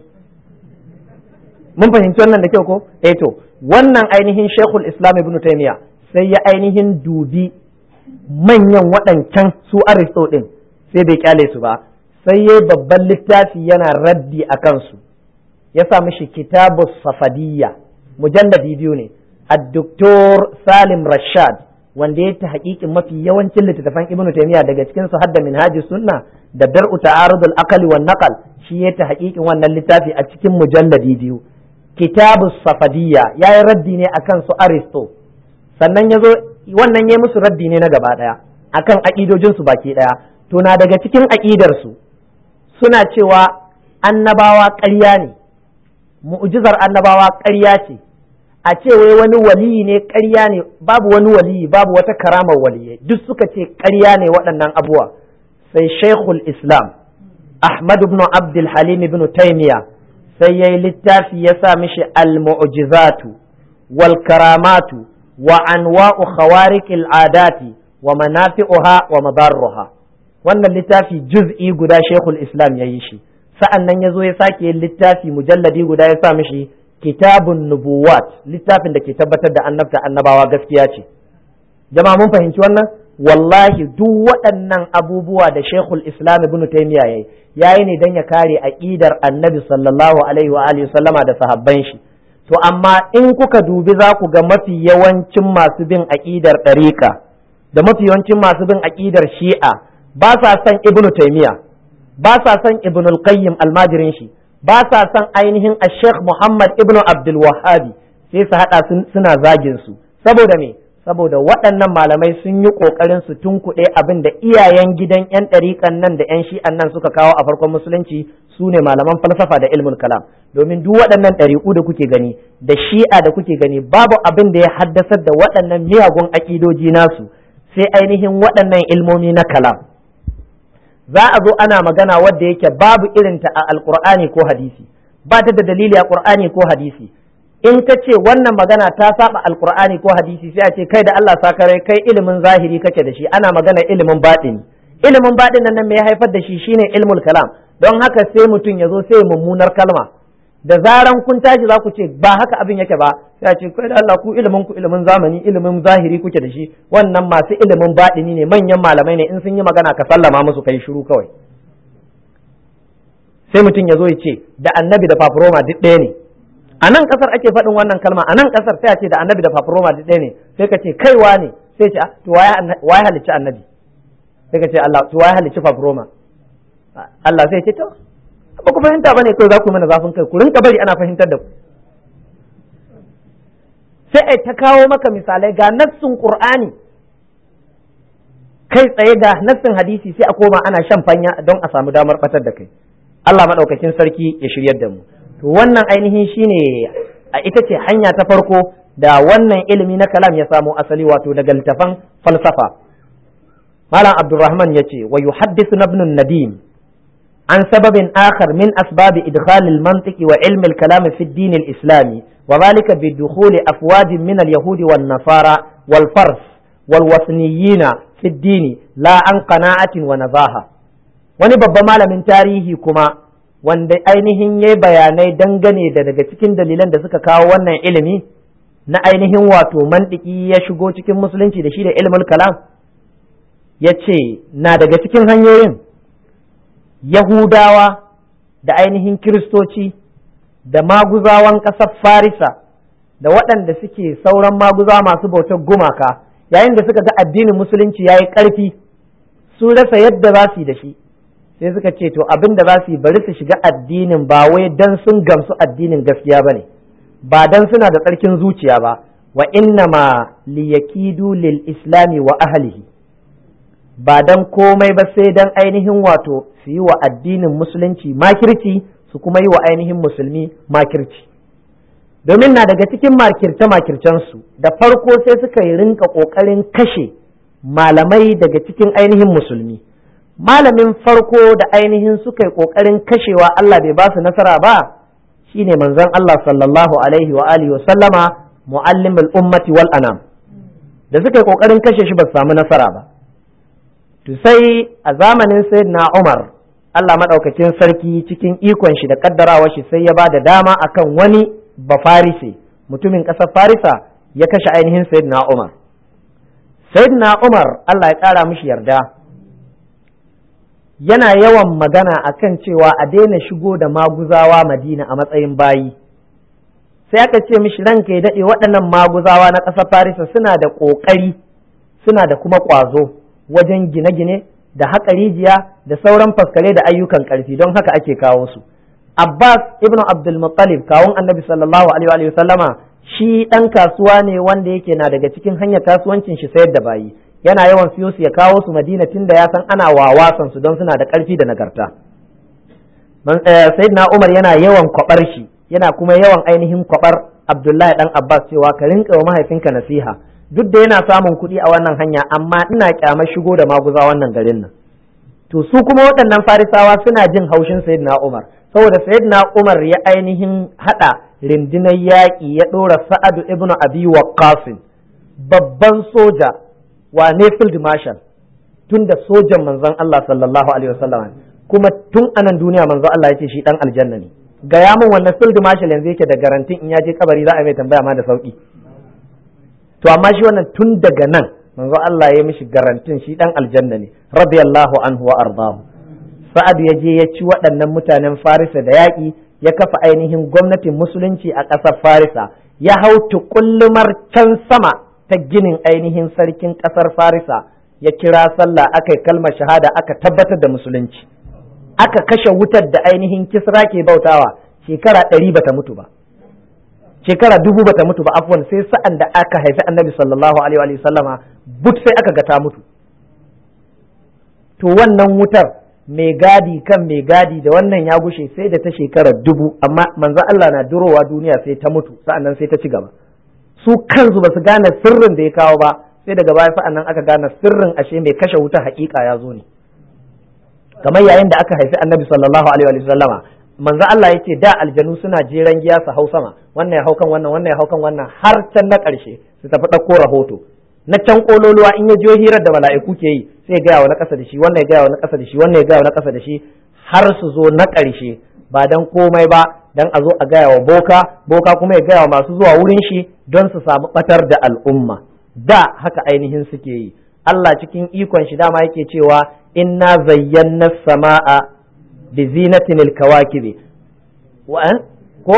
mun fahimci wannan da kyau ko eh to wannan ainihin shekul islam ibn taymiya sai ya ainihin dubi manyan waɗancan su aristo din sai bai kyale su ba sai ya babban littafi yana raddi a kansu ya sa mishi kitabu safadiyya mujalladi biyu ne addoktor salim rashad wanda ya ta hakikin mafi yawancin littattafan ibnu taymiya daga cikin su hadda minhaji sunna da dar'u ta'arudul aqli wan naqal shi ya ta hakikin wannan littafi a cikin mujalladi biyu kitabu safadiyya ya yi raddi ne akan su aristo sannan ya zo wannan ya musu raddi ne na gaba daya akan aƙidojinsu baki daya to na daga cikin aƙidarsu suna cewa annabawa ƙarya ne mu'jizar annabawa ƙarya ce a ce wai wani waliyi ne ƙarya ne babu wani waliyi babu wata karamar waliyai duk suka ce ƙarya ne waɗannan abuwa sai shaikhul islam ahmad ibn abdul halim ibn taymiya sai yayi littafi ya sa mishi al-mu'jizatu wal karamatu wa anwa'u khawariqil adati wa manafi'uha wa madarruha wannan littafi juz'i guda shekul islam ya yi shi sa'an nan ya zo ya sake yin littafi mujalladi guda ya sa mishi kitabun nubuwat littafin da ke tabbatar da annabta annabawa gaskiya ce jama'a mun fahimci wannan wallahi duk waɗannan abubuwa da shekul islam ibn taymiya yayi yayi ne dan ya kare aqidar annabi sallallahu alaihi wa alihi sallama da sahabban shi to amma in kuka dubi za ku ga mafi yawancin masu bin aqidar ɗariƙa da mafi yawancin masu bin aqidar shi'a ba sa son ibnu taimiya ba sa son ibnu al-qayyim almajirin shi ba sa son ainihin a sheikh muhammad ibnu abdul wahabi sai su hada suna zagin su saboda me saboda waɗannan malamai sun yi ƙoƙarin su tunkuɗe abin da iyayen gidan 'yan ɗariƙan nan da 'yan shi'an nan suka kawo a farkon musulunci su ne malaman falsafa da ilmul kalam domin duk waɗannan ɗariƙu da kuke gani da shi'a da kuke gani babu abin da ya haddasar da waɗannan miyagun aƙidoji nasu sai ainihin waɗannan ilmomi na kalam za a zo ana magana wadda yake babu irinta a alƙur'ani ko hadisi ba ta da dalili a ƙur'ani ko hadisi in ka ce wannan magana ta saba alkur'ani ko hadisi sai a ce kai da Allah sakarai kai ilimin zahiri kake da shi ana magana ilimin baɗini ilimin baɗin nan me ya haifar da shi shine ilmul kalam don haka sai mutum ya zo sai mummunar kalma da zaran kun tashi za ku ce ba haka abin yake ba sai a ce kai da Allah ku ilimin ku ilimin zamani ilimin zahiri kuke da shi wannan masu ilimin baɗini ne manyan malamai ne in sun yi magana ka sallama musu kai shiru kawai sai mutum ya zo ya ce da annabi da fafuroma duk ɗaya ne a nan kasar ake faɗin wannan kalma a nan kasar sai a ce da annabi da fafuroma duk ɗaya ne sai ka ce kaiwa ne sai ce to waye halicci annabi sai ka ce Allah to waye halicci fafuroma Allah sai ce to ba ku fahimta bane kai za ku mana zafin kai ku rinka bari ana fahimtar da ku sai ai ta kawo maka misalai ga nassin qur'ani kai tsaye ga nassin hadisi sai a koma ana shan fanya don a samu damar batar da kai Allah madaukakin sarki ya shiryar da mu to wannan ainihin shine a ita ce hanya ta farko da wannan ilimi na kalam ya samo asali wato daga littafan falsafa malam abdurrahman ya ce wa yuhaddithu ibn nadim an sababin akhar min asbab idkhal al-mantiq wa ilm al-kalam fi ad-din al-islami wa dhalika bi dukhul afwaj min al-yahud wan nasara wal fars wal wasniyina fi ad-din la an qana'atin wa nazaha wani babban malamin tarihi kuma wanda ainihin ya bayanai dangane da daga cikin dalilan da suka kawo wannan ilimi na ainihin wato mandiki ya shigo cikin musulunci da shi da ilmul kalam ya ce na daga cikin hanyoyin yahudawa da ainihin kiristoci da maguzawan ƙasar farisa da waɗanda suke sauran maguzawa masu bautar gumaka yayin da suka ga addinin musulunci ya yi ƙarfi sun rasa yadda za su yi da shi sai suka ce to abin da za su yi bari su shiga addinin ba wai dan sun gamsu addinin gaskiya ba ne ba dan suna da tsarkin zuciya ba wa inna ma liyakidu lil islami wa ahlihi ba dan komai ba sai dan ainihin wato su yi wa addinin musulunci makirci su kuma yi wa ainihin musulmi makirci domin na daga cikin makirce makircensu da farko sai suka yi rinka ƙoƙarin kashe malamai daga cikin ainihin musulmi malamin farko da ainihin suka yi ƙoƙarin kashewa Allah bai ba su nasara ba shine manzon Allah sallallahu alaihi wa alihi wa sallama muallimul ummati wal anam da suka yi ƙoƙarin kashe shi ba su samu nasara ba to sai a zamanin sayyidina Umar Allah madaukakin sarki cikin ikon shi da kaddarawa shi sai ya ba da dama akan wani bafarise mutumin ƙasar Farisa ya kashe ainihin sayyidina Umar sayyidina Umar Allah ya ƙara mishi yarda yana yawan magana akan cewa a daina shigo da maguzawa madina a matsayin bayi sai aka ce mishi ranka ya daɗe waɗannan maguzawa na ƙasar farisa suna da ƙoƙari suna da kuma ƙwazo wajen gine-gine da haƙa rijiya da sauran faskare da ayyukan ƙarfi don haka ake kawo su abbas ibn abdul muttalib kawun annabi sallallahu alaihi wa sallama shi ɗan kasuwa ne wanda yake na daga cikin hanyar kasuwancin shi sayar da bayi yana yawan siyo su ya kawo su madina tun da ya san ana wawasan su don suna da ƙarfi da nagarta sayyidina umar yana yawan kwabar shi yana kuma yawan ainihin kwabar abdullahi dan abbas cewa ka rinka wa mahaifinka nasiha duk da yana samun kuɗi a wannan hanya amma ina kyamar shigo da maguza wannan garin nan to su kuma waɗannan farisawa suna jin haushin sayyidina umar saboda sayyidina umar ya ainihin haɗa rindinar yaƙi ya ɗora sa'adu ibnu abi waqqas babban soja wane field marshal tun da sojan manzon Allah sallallahu alaihi wasallam kuma tun anan duniya manzon Allah ya ce shi dan aljanna ne gaya min wannan field marshal yanzu yake da garantin in ya je kabari za a mai tambaya ma da sauki to amma shi wannan tun daga nan manzon Allah ya mishi garantin shi dan aljanna ne radiyallahu anhu wa ardahu sa'ad ya je ya ci waɗannan mutanen farisa da yaƙi ya kafa ainihin gwamnatin musulunci a ƙasar farisa ya hau tukullumar can sama ta ginin ainihin sarkin ƙasar farisa ya kira sallah aka yi kalmar shahada aka tabbatar da musulunci aka kashe wutar da ainihin kisra ke bautawa shekara ɗari bata mutu ba shekara dubu bata mutu ba afwan sai sa'an da aka haifi annabi sallallahu alaihi wa sallama but sai aka ga ta mutu to wannan wutar mai gadi kan mai gadi da wannan ya gushe sai da ta shekara dubu amma manzo Allah na durowa duniya sai ta mutu sa'annan sai ta ci gaba su kansu ba su gane sirrin da ya kawo ba sai daga baya sa'annan aka gane sirrin ashe mai kashe wuta hakika ya zo ne kamar yayin da aka haifi annabi sallallahu alaihi wa sallama manzo Allah yake da aljanu suna jeran giya su hau sama wannan ya haukan wannan wannan ya haukan wannan har can na ƙarshe su tafi ɗauko rahoto na can kololuwa in ya jiyo hirar da mala'iku ke yi sai ya gaya wa na ƙasa da shi wannan ya gaya wa na ƙasa da shi wannan ya gaya wa na ƙasa da shi har su zo na ƙarshe ba dan komai ba dan a zo a gaya wa boka boka kuma ya gaya wa masu zuwa wurin shi don su samu batar da al'umma da haka ainihin suke yi Allah cikin ikon shi dama yake cewa inna zayyana sama'a bi zinatin alkawakibi wa ko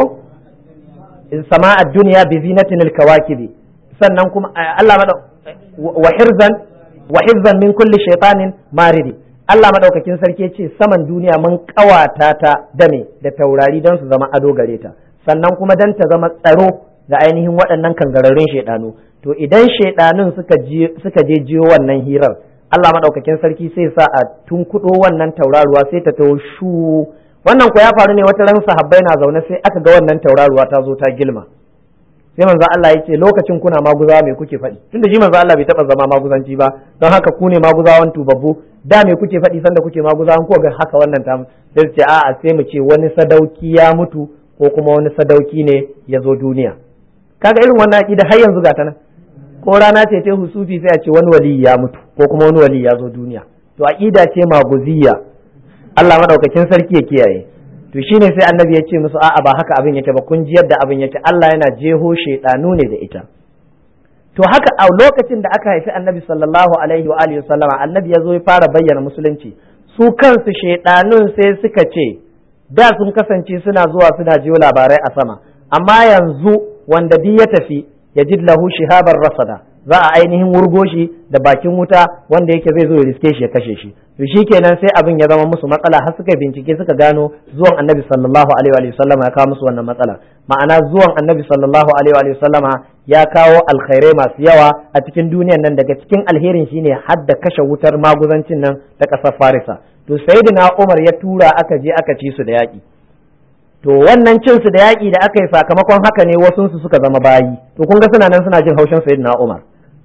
sama'a duniya bi zinatin alkawakibi sannan kuma Allah mada wa hirzan wa hirzan min kulli shaytanin maridi Allah madaukakin sarki ce saman duniya mun kawata ta da me da taurari don su zama ado gare ta sannan kuma dan ta zama tsaro ga ainihin waɗannan kangararrun shaidanu to idan shaidanun suka suka je jiyo wannan hirar Allah madaukakin sarki sai sa a tunkudo wannan tauraruwa sai ta taho shu wannan ko ya faru ne wata ran sahabbai na zaune sai aka ga wannan tauraruwa ta zo ta gilma sai manzo Allah ya ce lokacin kuna maguzawa me kuke faɗi tunda shi manzo Allah bai taɓa zama maguzanci ba don haka ku ne maguzawan tubabbu da me kuke faɗi sanda kuke maguzawan ko ga haka wannan ta sai ce a'a sai mu ce wani sadauki ya mutu ko kuma wani sadauki ne ya zo duniya kaga irin wannan aqida har yanzu ga ta nan ko rana ce ta husufi sai a ce wani wali ya mutu ko kuma wani wali ya zo duniya to aqida ce maguziyya Allah madaukakin sarki ya kiyaye to shine sai annabi ya ce musu a'a ba haka abin yake ba kun ji yadda abin yake Allah yana jeho shedanu ne da ita to haka a lokacin da aka haifi annabi sallallahu alaihi wa alihi sallama annabi ya zo ya fara bayyana musulunci su kansu shedanun sai suka ce da sun kasance suna zuwa suna jiyo labarai a sama amma yanzu wanda duk ya tafi ya ji lahu shihabar rasada za a ainihin wurgo shi da bakin wuta wanda yake zai zo ya riske shi ya kashe shi to shikenan sai abin ya zama musu matsala har suka bincike suka gano zuwan annabi sallallahu alaihi wa sallama ya kawo musu wannan matsala ma'ana zuwan annabi sallallahu alaihi wa sallama ya kawo alkhairai masu yawa a cikin duniyan nan daga cikin alherin shine hadda kashe wutar maguzancin nan ta ƙasar farisa to sayyidina umar ya tura aka je aka ci su da yaƙi to wannan cin su da yaƙi da aka yi sakamakon haka ne wasu su suka zama bayi to kun ga suna nan suna jin haushin sayyidina umar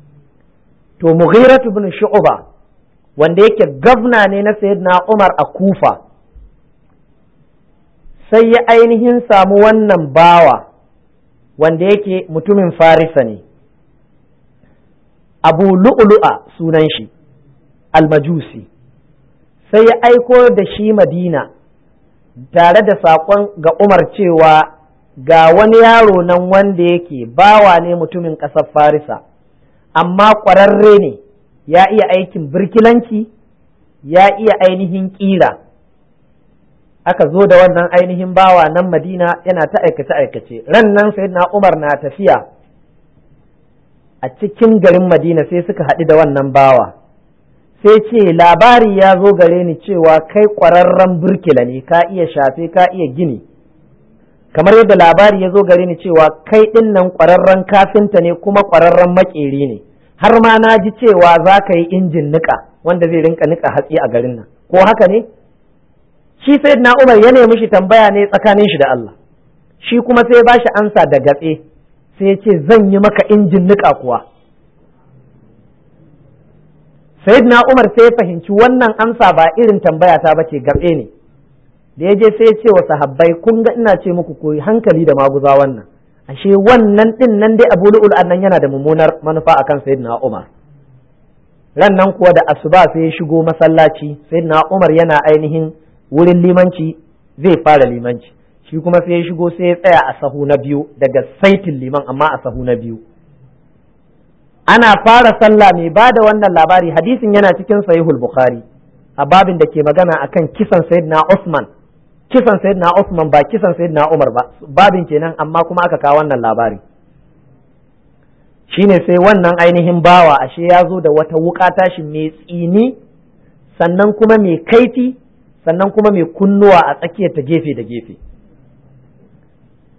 to mughiratu ibn shu'ba wanda yake gavna ne na sayyidina umar a kufa sai ya ainihin samu wannan bawa wanda yake mutumin farisa ne abu lu'lu'a sunan shi almajusi sai ya aiko da shi madina tare da saƙon ga umar cewa ga wani yaro nan wanda yake bawa ne mutumin ƙasar farisa amma ƙwararre ne ya iya aikin birkilanci ya iya ainihin ƙira aka zo da wannan ainihin bawa nan madina yana ta aikace aikace ran nan sai na umar na tafiya a cikin garin madina sai suka haɗu da wannan bawa sai ce labari ya zo gare ni cewa kai ƙwararren burkila ne ka iya shafe ka iya gini kamar yadda labari ya zo gare ni cewa kai ɗin nan ƙwararren kafinta ne kuma ƙwararren maƙeri ne har ma na ji cewa za ka yi injin niƙa wanda zai rinka niƙa hatsi a garin nan ko haka ne shi sai na umar ya nemi shi tambaya ne tsakanin shi da Allah shi kuma sai ba shi ansa da gatse sai ya ce zan yi maka injin niƙa kuwa sayyidina umar sai ya fahimci wannan amsa ba irin tambaya ta bace gatse ne da ya je sai ya ce wa sahabbai kun ga ina ce muku koyi hankali da maguza wannan ashe wannan din nan dai abu lu'ul nan yana da mummunar manufa akan sayyidina umar ran nan kuwa da asuba sai ya shigo masallaci sayyidina umar yana ainihin wurin limanci zai fara limanci shi kuma sai ya shigo sai ya tsaya a sahu na biyu daga saitin liman amma a sahu na biyu ana fara sallah mai ba da wannan labari hadisin yana cikin sahihul bukhari a babin da ke magana akan kisan sayyidina Usman kisan sayyidina Usman ba kisan sayyidina Umar ba babin kenan amma kuma aka kawo wannan labari shine sai wannan ainihin bawa ashe ya zo da wata wuka tashi mai tsini sannan kuma mai kaifi sannan kuma mai kunnuwa a tsakiyar ta gefe da gefe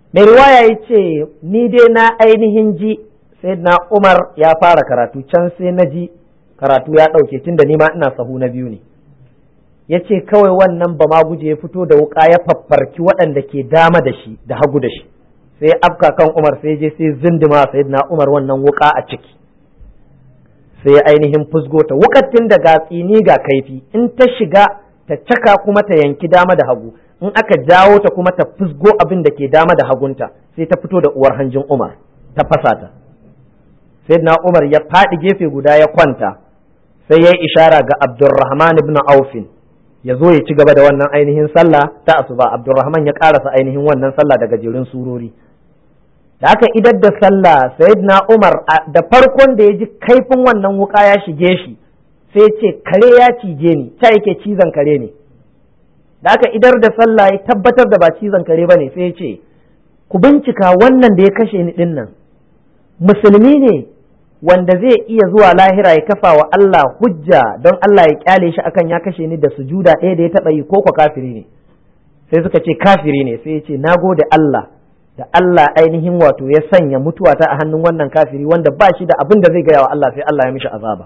mai riwaya ya ce ni dai na ainihin ji sai na umar ya fara karatu can sai na ji karatu ya ɗauke tun da nima ina sahu na biyu ne ya ce kawai wannan ba ma guje ya fito da wuka ya faffarki waɗanda ke dama da shi da hagu da shi sai afka kan umar sai je sai zindima sai na umar wannan wuka a ciki sai ya ainihin fusgo ta wukatin da ga tsini ga kaifi in ta shiga ta caka kuma ta yanki dama da hagu in aka jawo ta kuma ta fusgo abin da ke dama da hagunta sai ta fito da uwar hanjin umar ta fasa ta sai na umar ya faɗi gefe guda ya kwanta sai ya yi ishara ga abdurrahman ibn aufin ya zo ya ci gaba da wannan ainihin sallah ta asuba abdurrahman ya karasa ainihin wannan sallah daga jerin surori da aka idar da sallah sayyidina umar da farkon da ya ji kaifin wannan wuka ya shige shi sai ce kare ya cije ni ta yake cizon kare ne da aka idar da sallah ya tabbatar da ba cizon kare ba ne sai ya ce ku bincika wannan da ya kashe ni din nan musulmi ne wanda zai iya zuwa lahira ya kafa wa Allah hujja don Allah ya kyale shi akan ya kashe ni da sujuda ɗaya da ya taɓa yi ko kwa kafiri ne sai suka ce kafiri ne sai ya ce na gode Allah da Allah ainihin wato ya sanya mutuwata a hannun wannan kafiri wanda ba shi da abin da zai gaya wa Allah sai Allah ya mishi azaba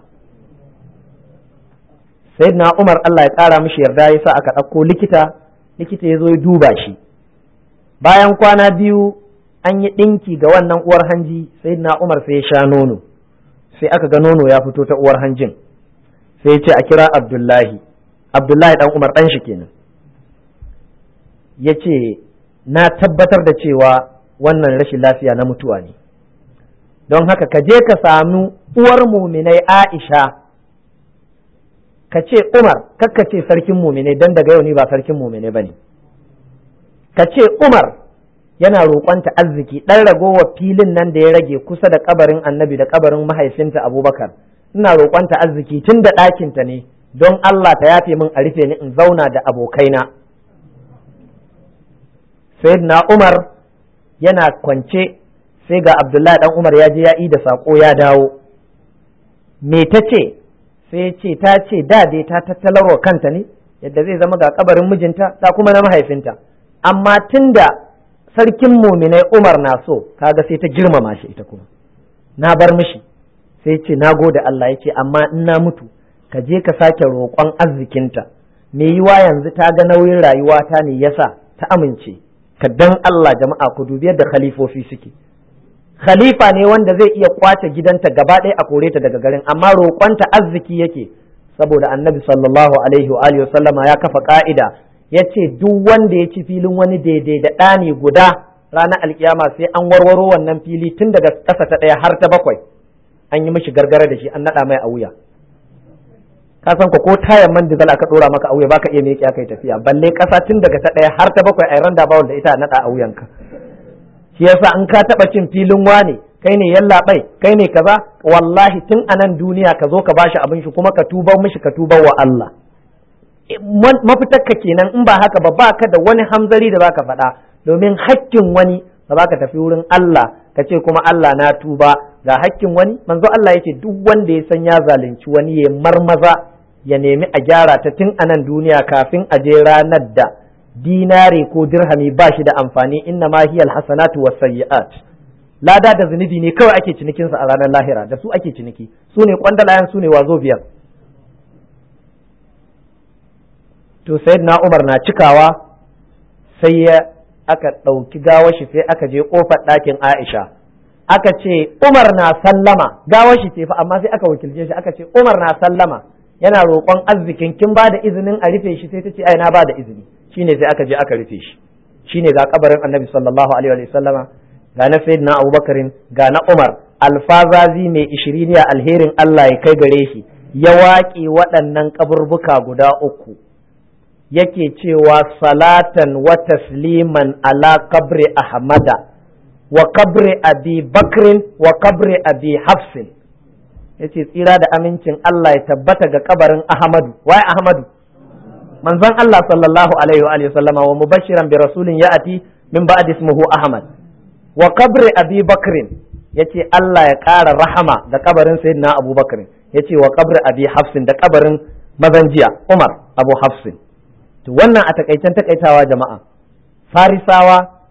sayyidina Umar Allah ya ƙara mishi yarda ya sa aka ɗauko likita likita ya zo ya duba shi bayan kwana biyu an yi ɗinki ga wannan uwar hanji sayyidina Umar sai ya sha nono sai aka ga nono ya fito ta uwar hanjin sai ya ce a kira abdullahi abdullahi dan umar dan shi kenan ya ce na tabbatar da cewa wannan rashin lafiya na mutuwa ne don haka ka je ka sami uwar muminai aisha ka ce umar kakka ce sarkin muminai don daga yau ni ba sarkin muminai ba ne ka ce umar yana roƙonta arziki ɗan ragowar filin nan da ya rage kusa da kabarin annabi da kabarin mahaifinta abubakar ina roƙonta arziki tun da ɗakinta ne don Allah ta yafe min a rufe ni in zauna da abokaina sayyidina umar yana kwance sai ga abdullahi dan umar ya je ya da saƙo ya dawo me ta ce sai ce ta ce da dai ta tattalarwa kanta ne yadda zai zama ga kabarin mijinta ta kuma na mahaifinta amma tunda sarkin muminai Umar na so kaga sai ta girmama shi ita kuma na bar mishi sai ce na gode Allah ya ce amma in na mutu ka je ka sake roƙon arzikinta me yiwa yanzu ta ga nauyin rayuwa ta ne yasa ta amince ka dan Allah jama'a ku dubi yadda khalifofi suke khalifa ne wanda zai iya kwace gidanta gaba ɗaya a kore ta daga garin amma roƙonta arziki yake saboda annabi sallallahu alaihi wa alihi ya kafa ka'ida ya ce duk wanda ya ci filin wani daidai da ɗani guda ranar alkiyama sai an warwaro wannan fili tun daga ƙasa ta ɗaya har ta bakwai an yi mishi gargara da shi an naɗa mai a wuya ka san ko tayan man dizal aka ɗora maka a wuya baka iya miƙe kai tafiya balle ƙasa tun daga ta ɗaya har ta bakwai a randa bawul da ita a naɗa a wuyanka shi yasa in ka taɓa cin filin wane kai ne yallaɓai kai ne kaza wallahi tun a nan duniya ka zo ka bashi abin shi kuma ka tuba mishi ka tuba wa Allah mafitarka kenan in ba haka ba ba ka da wani hamzari da baka faɗa domin hakkin wani ba za ka tafi wurin Allah ka ce kuma Allah na tuba ga hakkin wani manzo Allah yake duk wanda ya san ya zalunci wani ya marmaza ya nemi a gyara ta tun a nan duniya kafin a je ranar da dinare ko dirhami ba shi da amfani inna ma hiyal hasanatu was sayyi'at lada da zunubi ne kawai ake cinikinsa a ranar lahira da su ake ciniki su ne kwandalayan su ne wazo biyar to na Umar na cikawa sai ya aka ɗauki gawar shi sai aka je ƙofar ɗakin Aisha aka ce Umar na sallama gawar shi ce fa amma sai aka wakilce shi aka ce Umar na sallama yana roƙon arzikin kin ba da izinin a rufe shi sai ta ce ai na ba da izini shine sai aka je aka rufe shi shine ga kabarin Annabi sallallahu alaihi wa sallama ga na Sayyidina Abubakarin ga na Umar alfazazi mai ishiriniya alherin Allah ya kai gare shi ya waƙe waɗannan kaburbuka guda uku yake cewa salatan wa tasliman ala kabri ahmada wa kabri abi bakrin wa kabri abi hafsin yace tsira da amincin Allah ya tabbata ga kabarin ahmadu wai ahmadu manzon Allah sallallahu alaihi wa alihi sallama wa mubashiran bi rasulin ya'ati min ba'di ismuhu ahmad wa kabri abi bakrin yace Allah ya ƙara rahama da kabarin sayyidina abubakar yace wa kabri abi hafsin da kabarin mazanjiya umar abu hafsin to wannan a takaicen takaitawa jama'a farisawa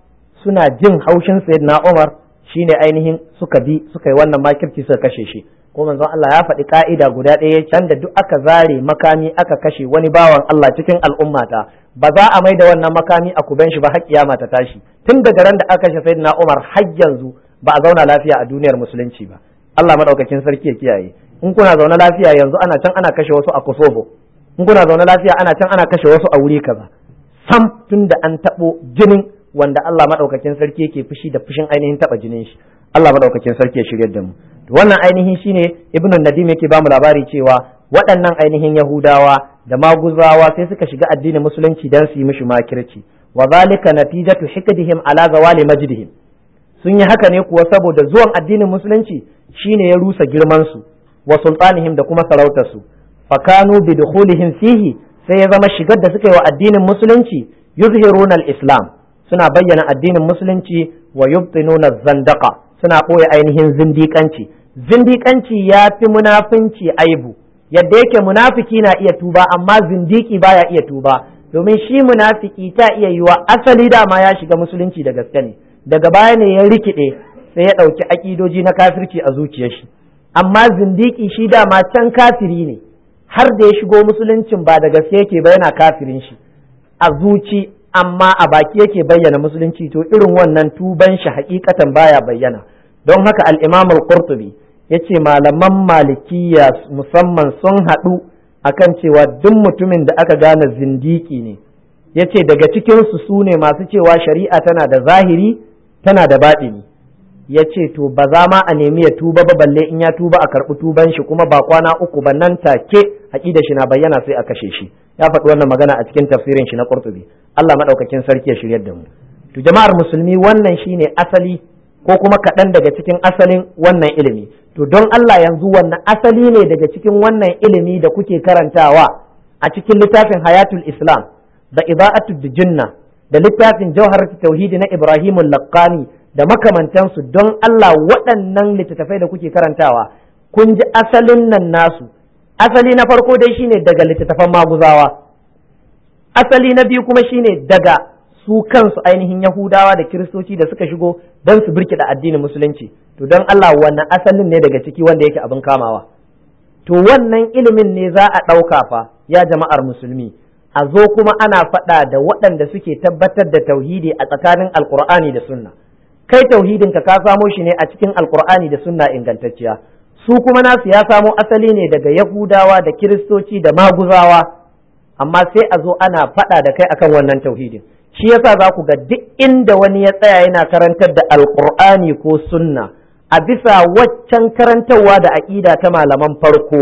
suna jin haushin sayyidina Umar shine ainihin suka bi suka yi wannan makirci suka kashe shi ko manzon Allah ya faɗi ka'ida guda ɗaya can da duk aka zare makami aka kashe wani bawan Allah cikin al'ummata ba za a mai da wannan makami a kuben shi ba har kiyama ta tashi tun daga ran da aka kashe sayyidina Umar har yanzu ba a zauna lafiya a duniyar musulunci ba Allah madaukakin sarki ya kiyaye in kuna zaune lafiya yanzu ana can ana kashe wasu a Kosovo in kuna zaune lafiya ana can ana kashe wasu a wuri kaza sam tun da an taɓo jinin wanda Allah madaukakin sarki yake fushi da fushin ainihin taɓa jinin shi Allah madaukakin sarki ya shiryar da mu wannan ainihin shine ibnu nadim yake bamu labari cewa waɗannan ainihin yahudawa da maguzawa sai suka shiga addinin musulunci dan su yi mishi makirci wa zalika natijatu hikdihim ala zawali majdihim sun yi haka ne kuwa saboda zuwan addinin musulunci shine ya rusa girman su wa sultanihim da kuma sarautar su fakanu bi dukhulihim fihi sai ya zama shigar da suka yi wa addinin musulunci yuzhiruna al-islam suna bayyana addinin musulunci wa yubtinuna zandaqa suna ɓoye ainihin zindiƙanci zindiƙanci ya fi munafinci aibu yadda yake munafiki na iya tuba amma zindiki baya iya tuba domin shi munafiki ta iya yiwa asali dama ya shiga musulunci da gaske ne daga baya ne ya rikide sai ya ɗauki aƙidoji na kafirci a zuciyar shi amma zindiki shi dama can kafiri ne har da ya shigo musuluncin ba da gaske yake ba yana kafirin shi a zuci amma a baki yake bayyana musulunci to irin wannan tuban shi hakikatan baya bayyana don haka al-Imam al-Qurtubi yace malaman malikiya musamman sun haɗu akan cewa duk mutumin da aka gane zindiki ne yace daga cikin su sune masu cewa shari'a tana da zahiri tana da baɗini yace to ba za ma a nemi ya tuba ba balle in ya tuba a karɓi tuban shi kuma ba kwana uku ba nan take aqida shi na bayyana sai a kashe shi ya faɗi wannan magana a cikin tafsirin shi na Qurtubi Allah madaukakin sarki ya shiryar da mu to jama'ar musulmi wannan shine asali ko kuma kaɗan daga cikin asalin wannan ilimi to don Allah yanzu wannan asali ne daga cikin wannan ilimi da kuke karantawa a cikin littafin hayatul islam da ida'atul jinna da littafin jawharatul tauhidi na ibrahimul laqani da makamantansu don Allah waɗannan littattafai da kuke karantawa kun ji asalin nan nasu asali na farko dai shine daga littattafan maguzawa asali na biyu kuma shine daga su kansu ainihin Yahudawa da Kiristoci da suka shigo don su birkida addinin musulunci to don Allah wannan asalin ne daga ciki wanda yake abin kamawa to wannan ilimin ne za a ɗauka fa ya jama'ar musulmi a zo kuma ana faɗa da waɗanda suke tabbatar da tauhidi a tsakanin alkur'ani da sunna kai tauhidin ka ka samo shi ne a cikin alkur'ani da sunna ingantacciya su kuma nasu ya samo asali ne daga yahudawa da kiristoci da maguzawa amma sai a zo ana faɗa da kai akan wannan tauhidin shi yasa za ku ga duk inda wani ya tsaya yana karantar da alkur'ani ko sunna a bisa waccan karantarwa da aƙida ta malaman farko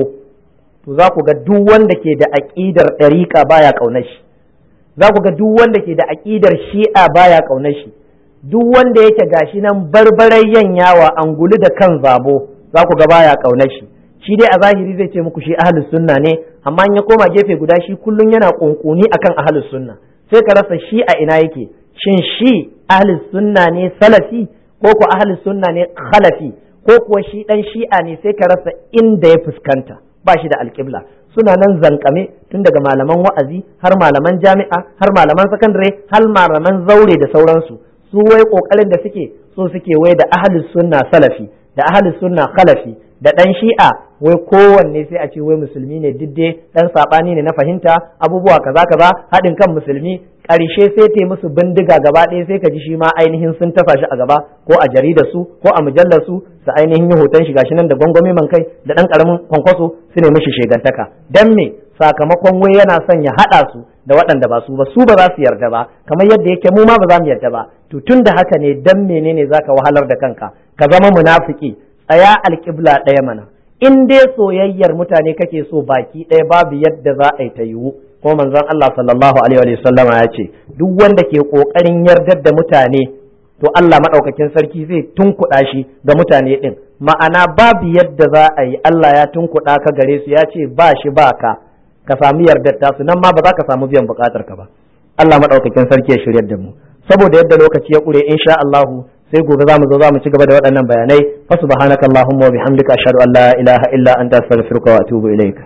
to za ku ga duk wanda ke da aƙidar ɗariƙa baya ƙaunar shi za ku ga duk wanda ke da aƙidar shi'a baya ƙaunar shi duk wanda yake gashi nan barbarai yanyawa angulu da kan zabo za ku ga baya ƙaunar shi shi dai a zahiri zai ce muku shi ahlus sunna ne amma in ya koma gefe guda shi kullum yana kunkuni akan ahlus sunna sai ka rasa shi a ina yake shin shi ahlus sunna ne salafi ko ko ahlus sunna ne khalafi ko kuwa shi dan shi'a ne sai ka rasa inda ya fuskanta ba shi da alƙibla suna nan zankame tun daga malaman wa'azi har malaman jami'a har malaman sakandare har malaman zaure da sauransu su wai kokarin da suke so suke wai da ahlus sunna salafi da ahlus sunna khalafi da dan shi'a wai kowanne sai a ce wai musulmi ne didde dan sabani ne na fahimta abubuwa kaza kaza haɗin kan musulmi ƙarshe sai ta musu bindiga gaba ɗaya sai ka ji shi ma ainihin sun tafa shi a gaba ko a jaridar su ko a mujallar su su ainihin yi hoton shi gashi nan da gwangwami man kai da ɗan ƙaramin kwankwaso su ne mishi shegantaka dan me sakamakon wai yana son ya haɗa su da waɗanda ba su ba su ba za su yarda ba kamar yadda yake mu ma ba za mu yarda ba to tun da haka ne dan menene zaka wahalar da kanka ka zama munafiki tsaya alƙibla ɗaya mana in dai soyayyar mutane kake so baki ɗaya babu yadda za a yi ta yiwu ko manzon Allah sallallahu alaihi wa sallama ya ce duk wanda ke ƙoƙarin yardar da mutane to Allah maɗaukakin sarki zai tunkuɗa shi ga mutane ɗin ma'ana babu yadda za a yi Allah ya tunkuɗa ka gare su ya ce ba shi ba ka ka samu yardar tasu nan ma ba za ka samu biyan buƙatar ka ba Allah maɗaukakin sarki ya shiryar da mu saboda yadda lokaci ya ƙure insha Allahu sai gobe za mu zo za mu ci gaba da waɗannan bayanai fa subhanaka allahumma wa bihamdika ashhadu an la ilaha illa anta astaghfiruka wa atubu ilaik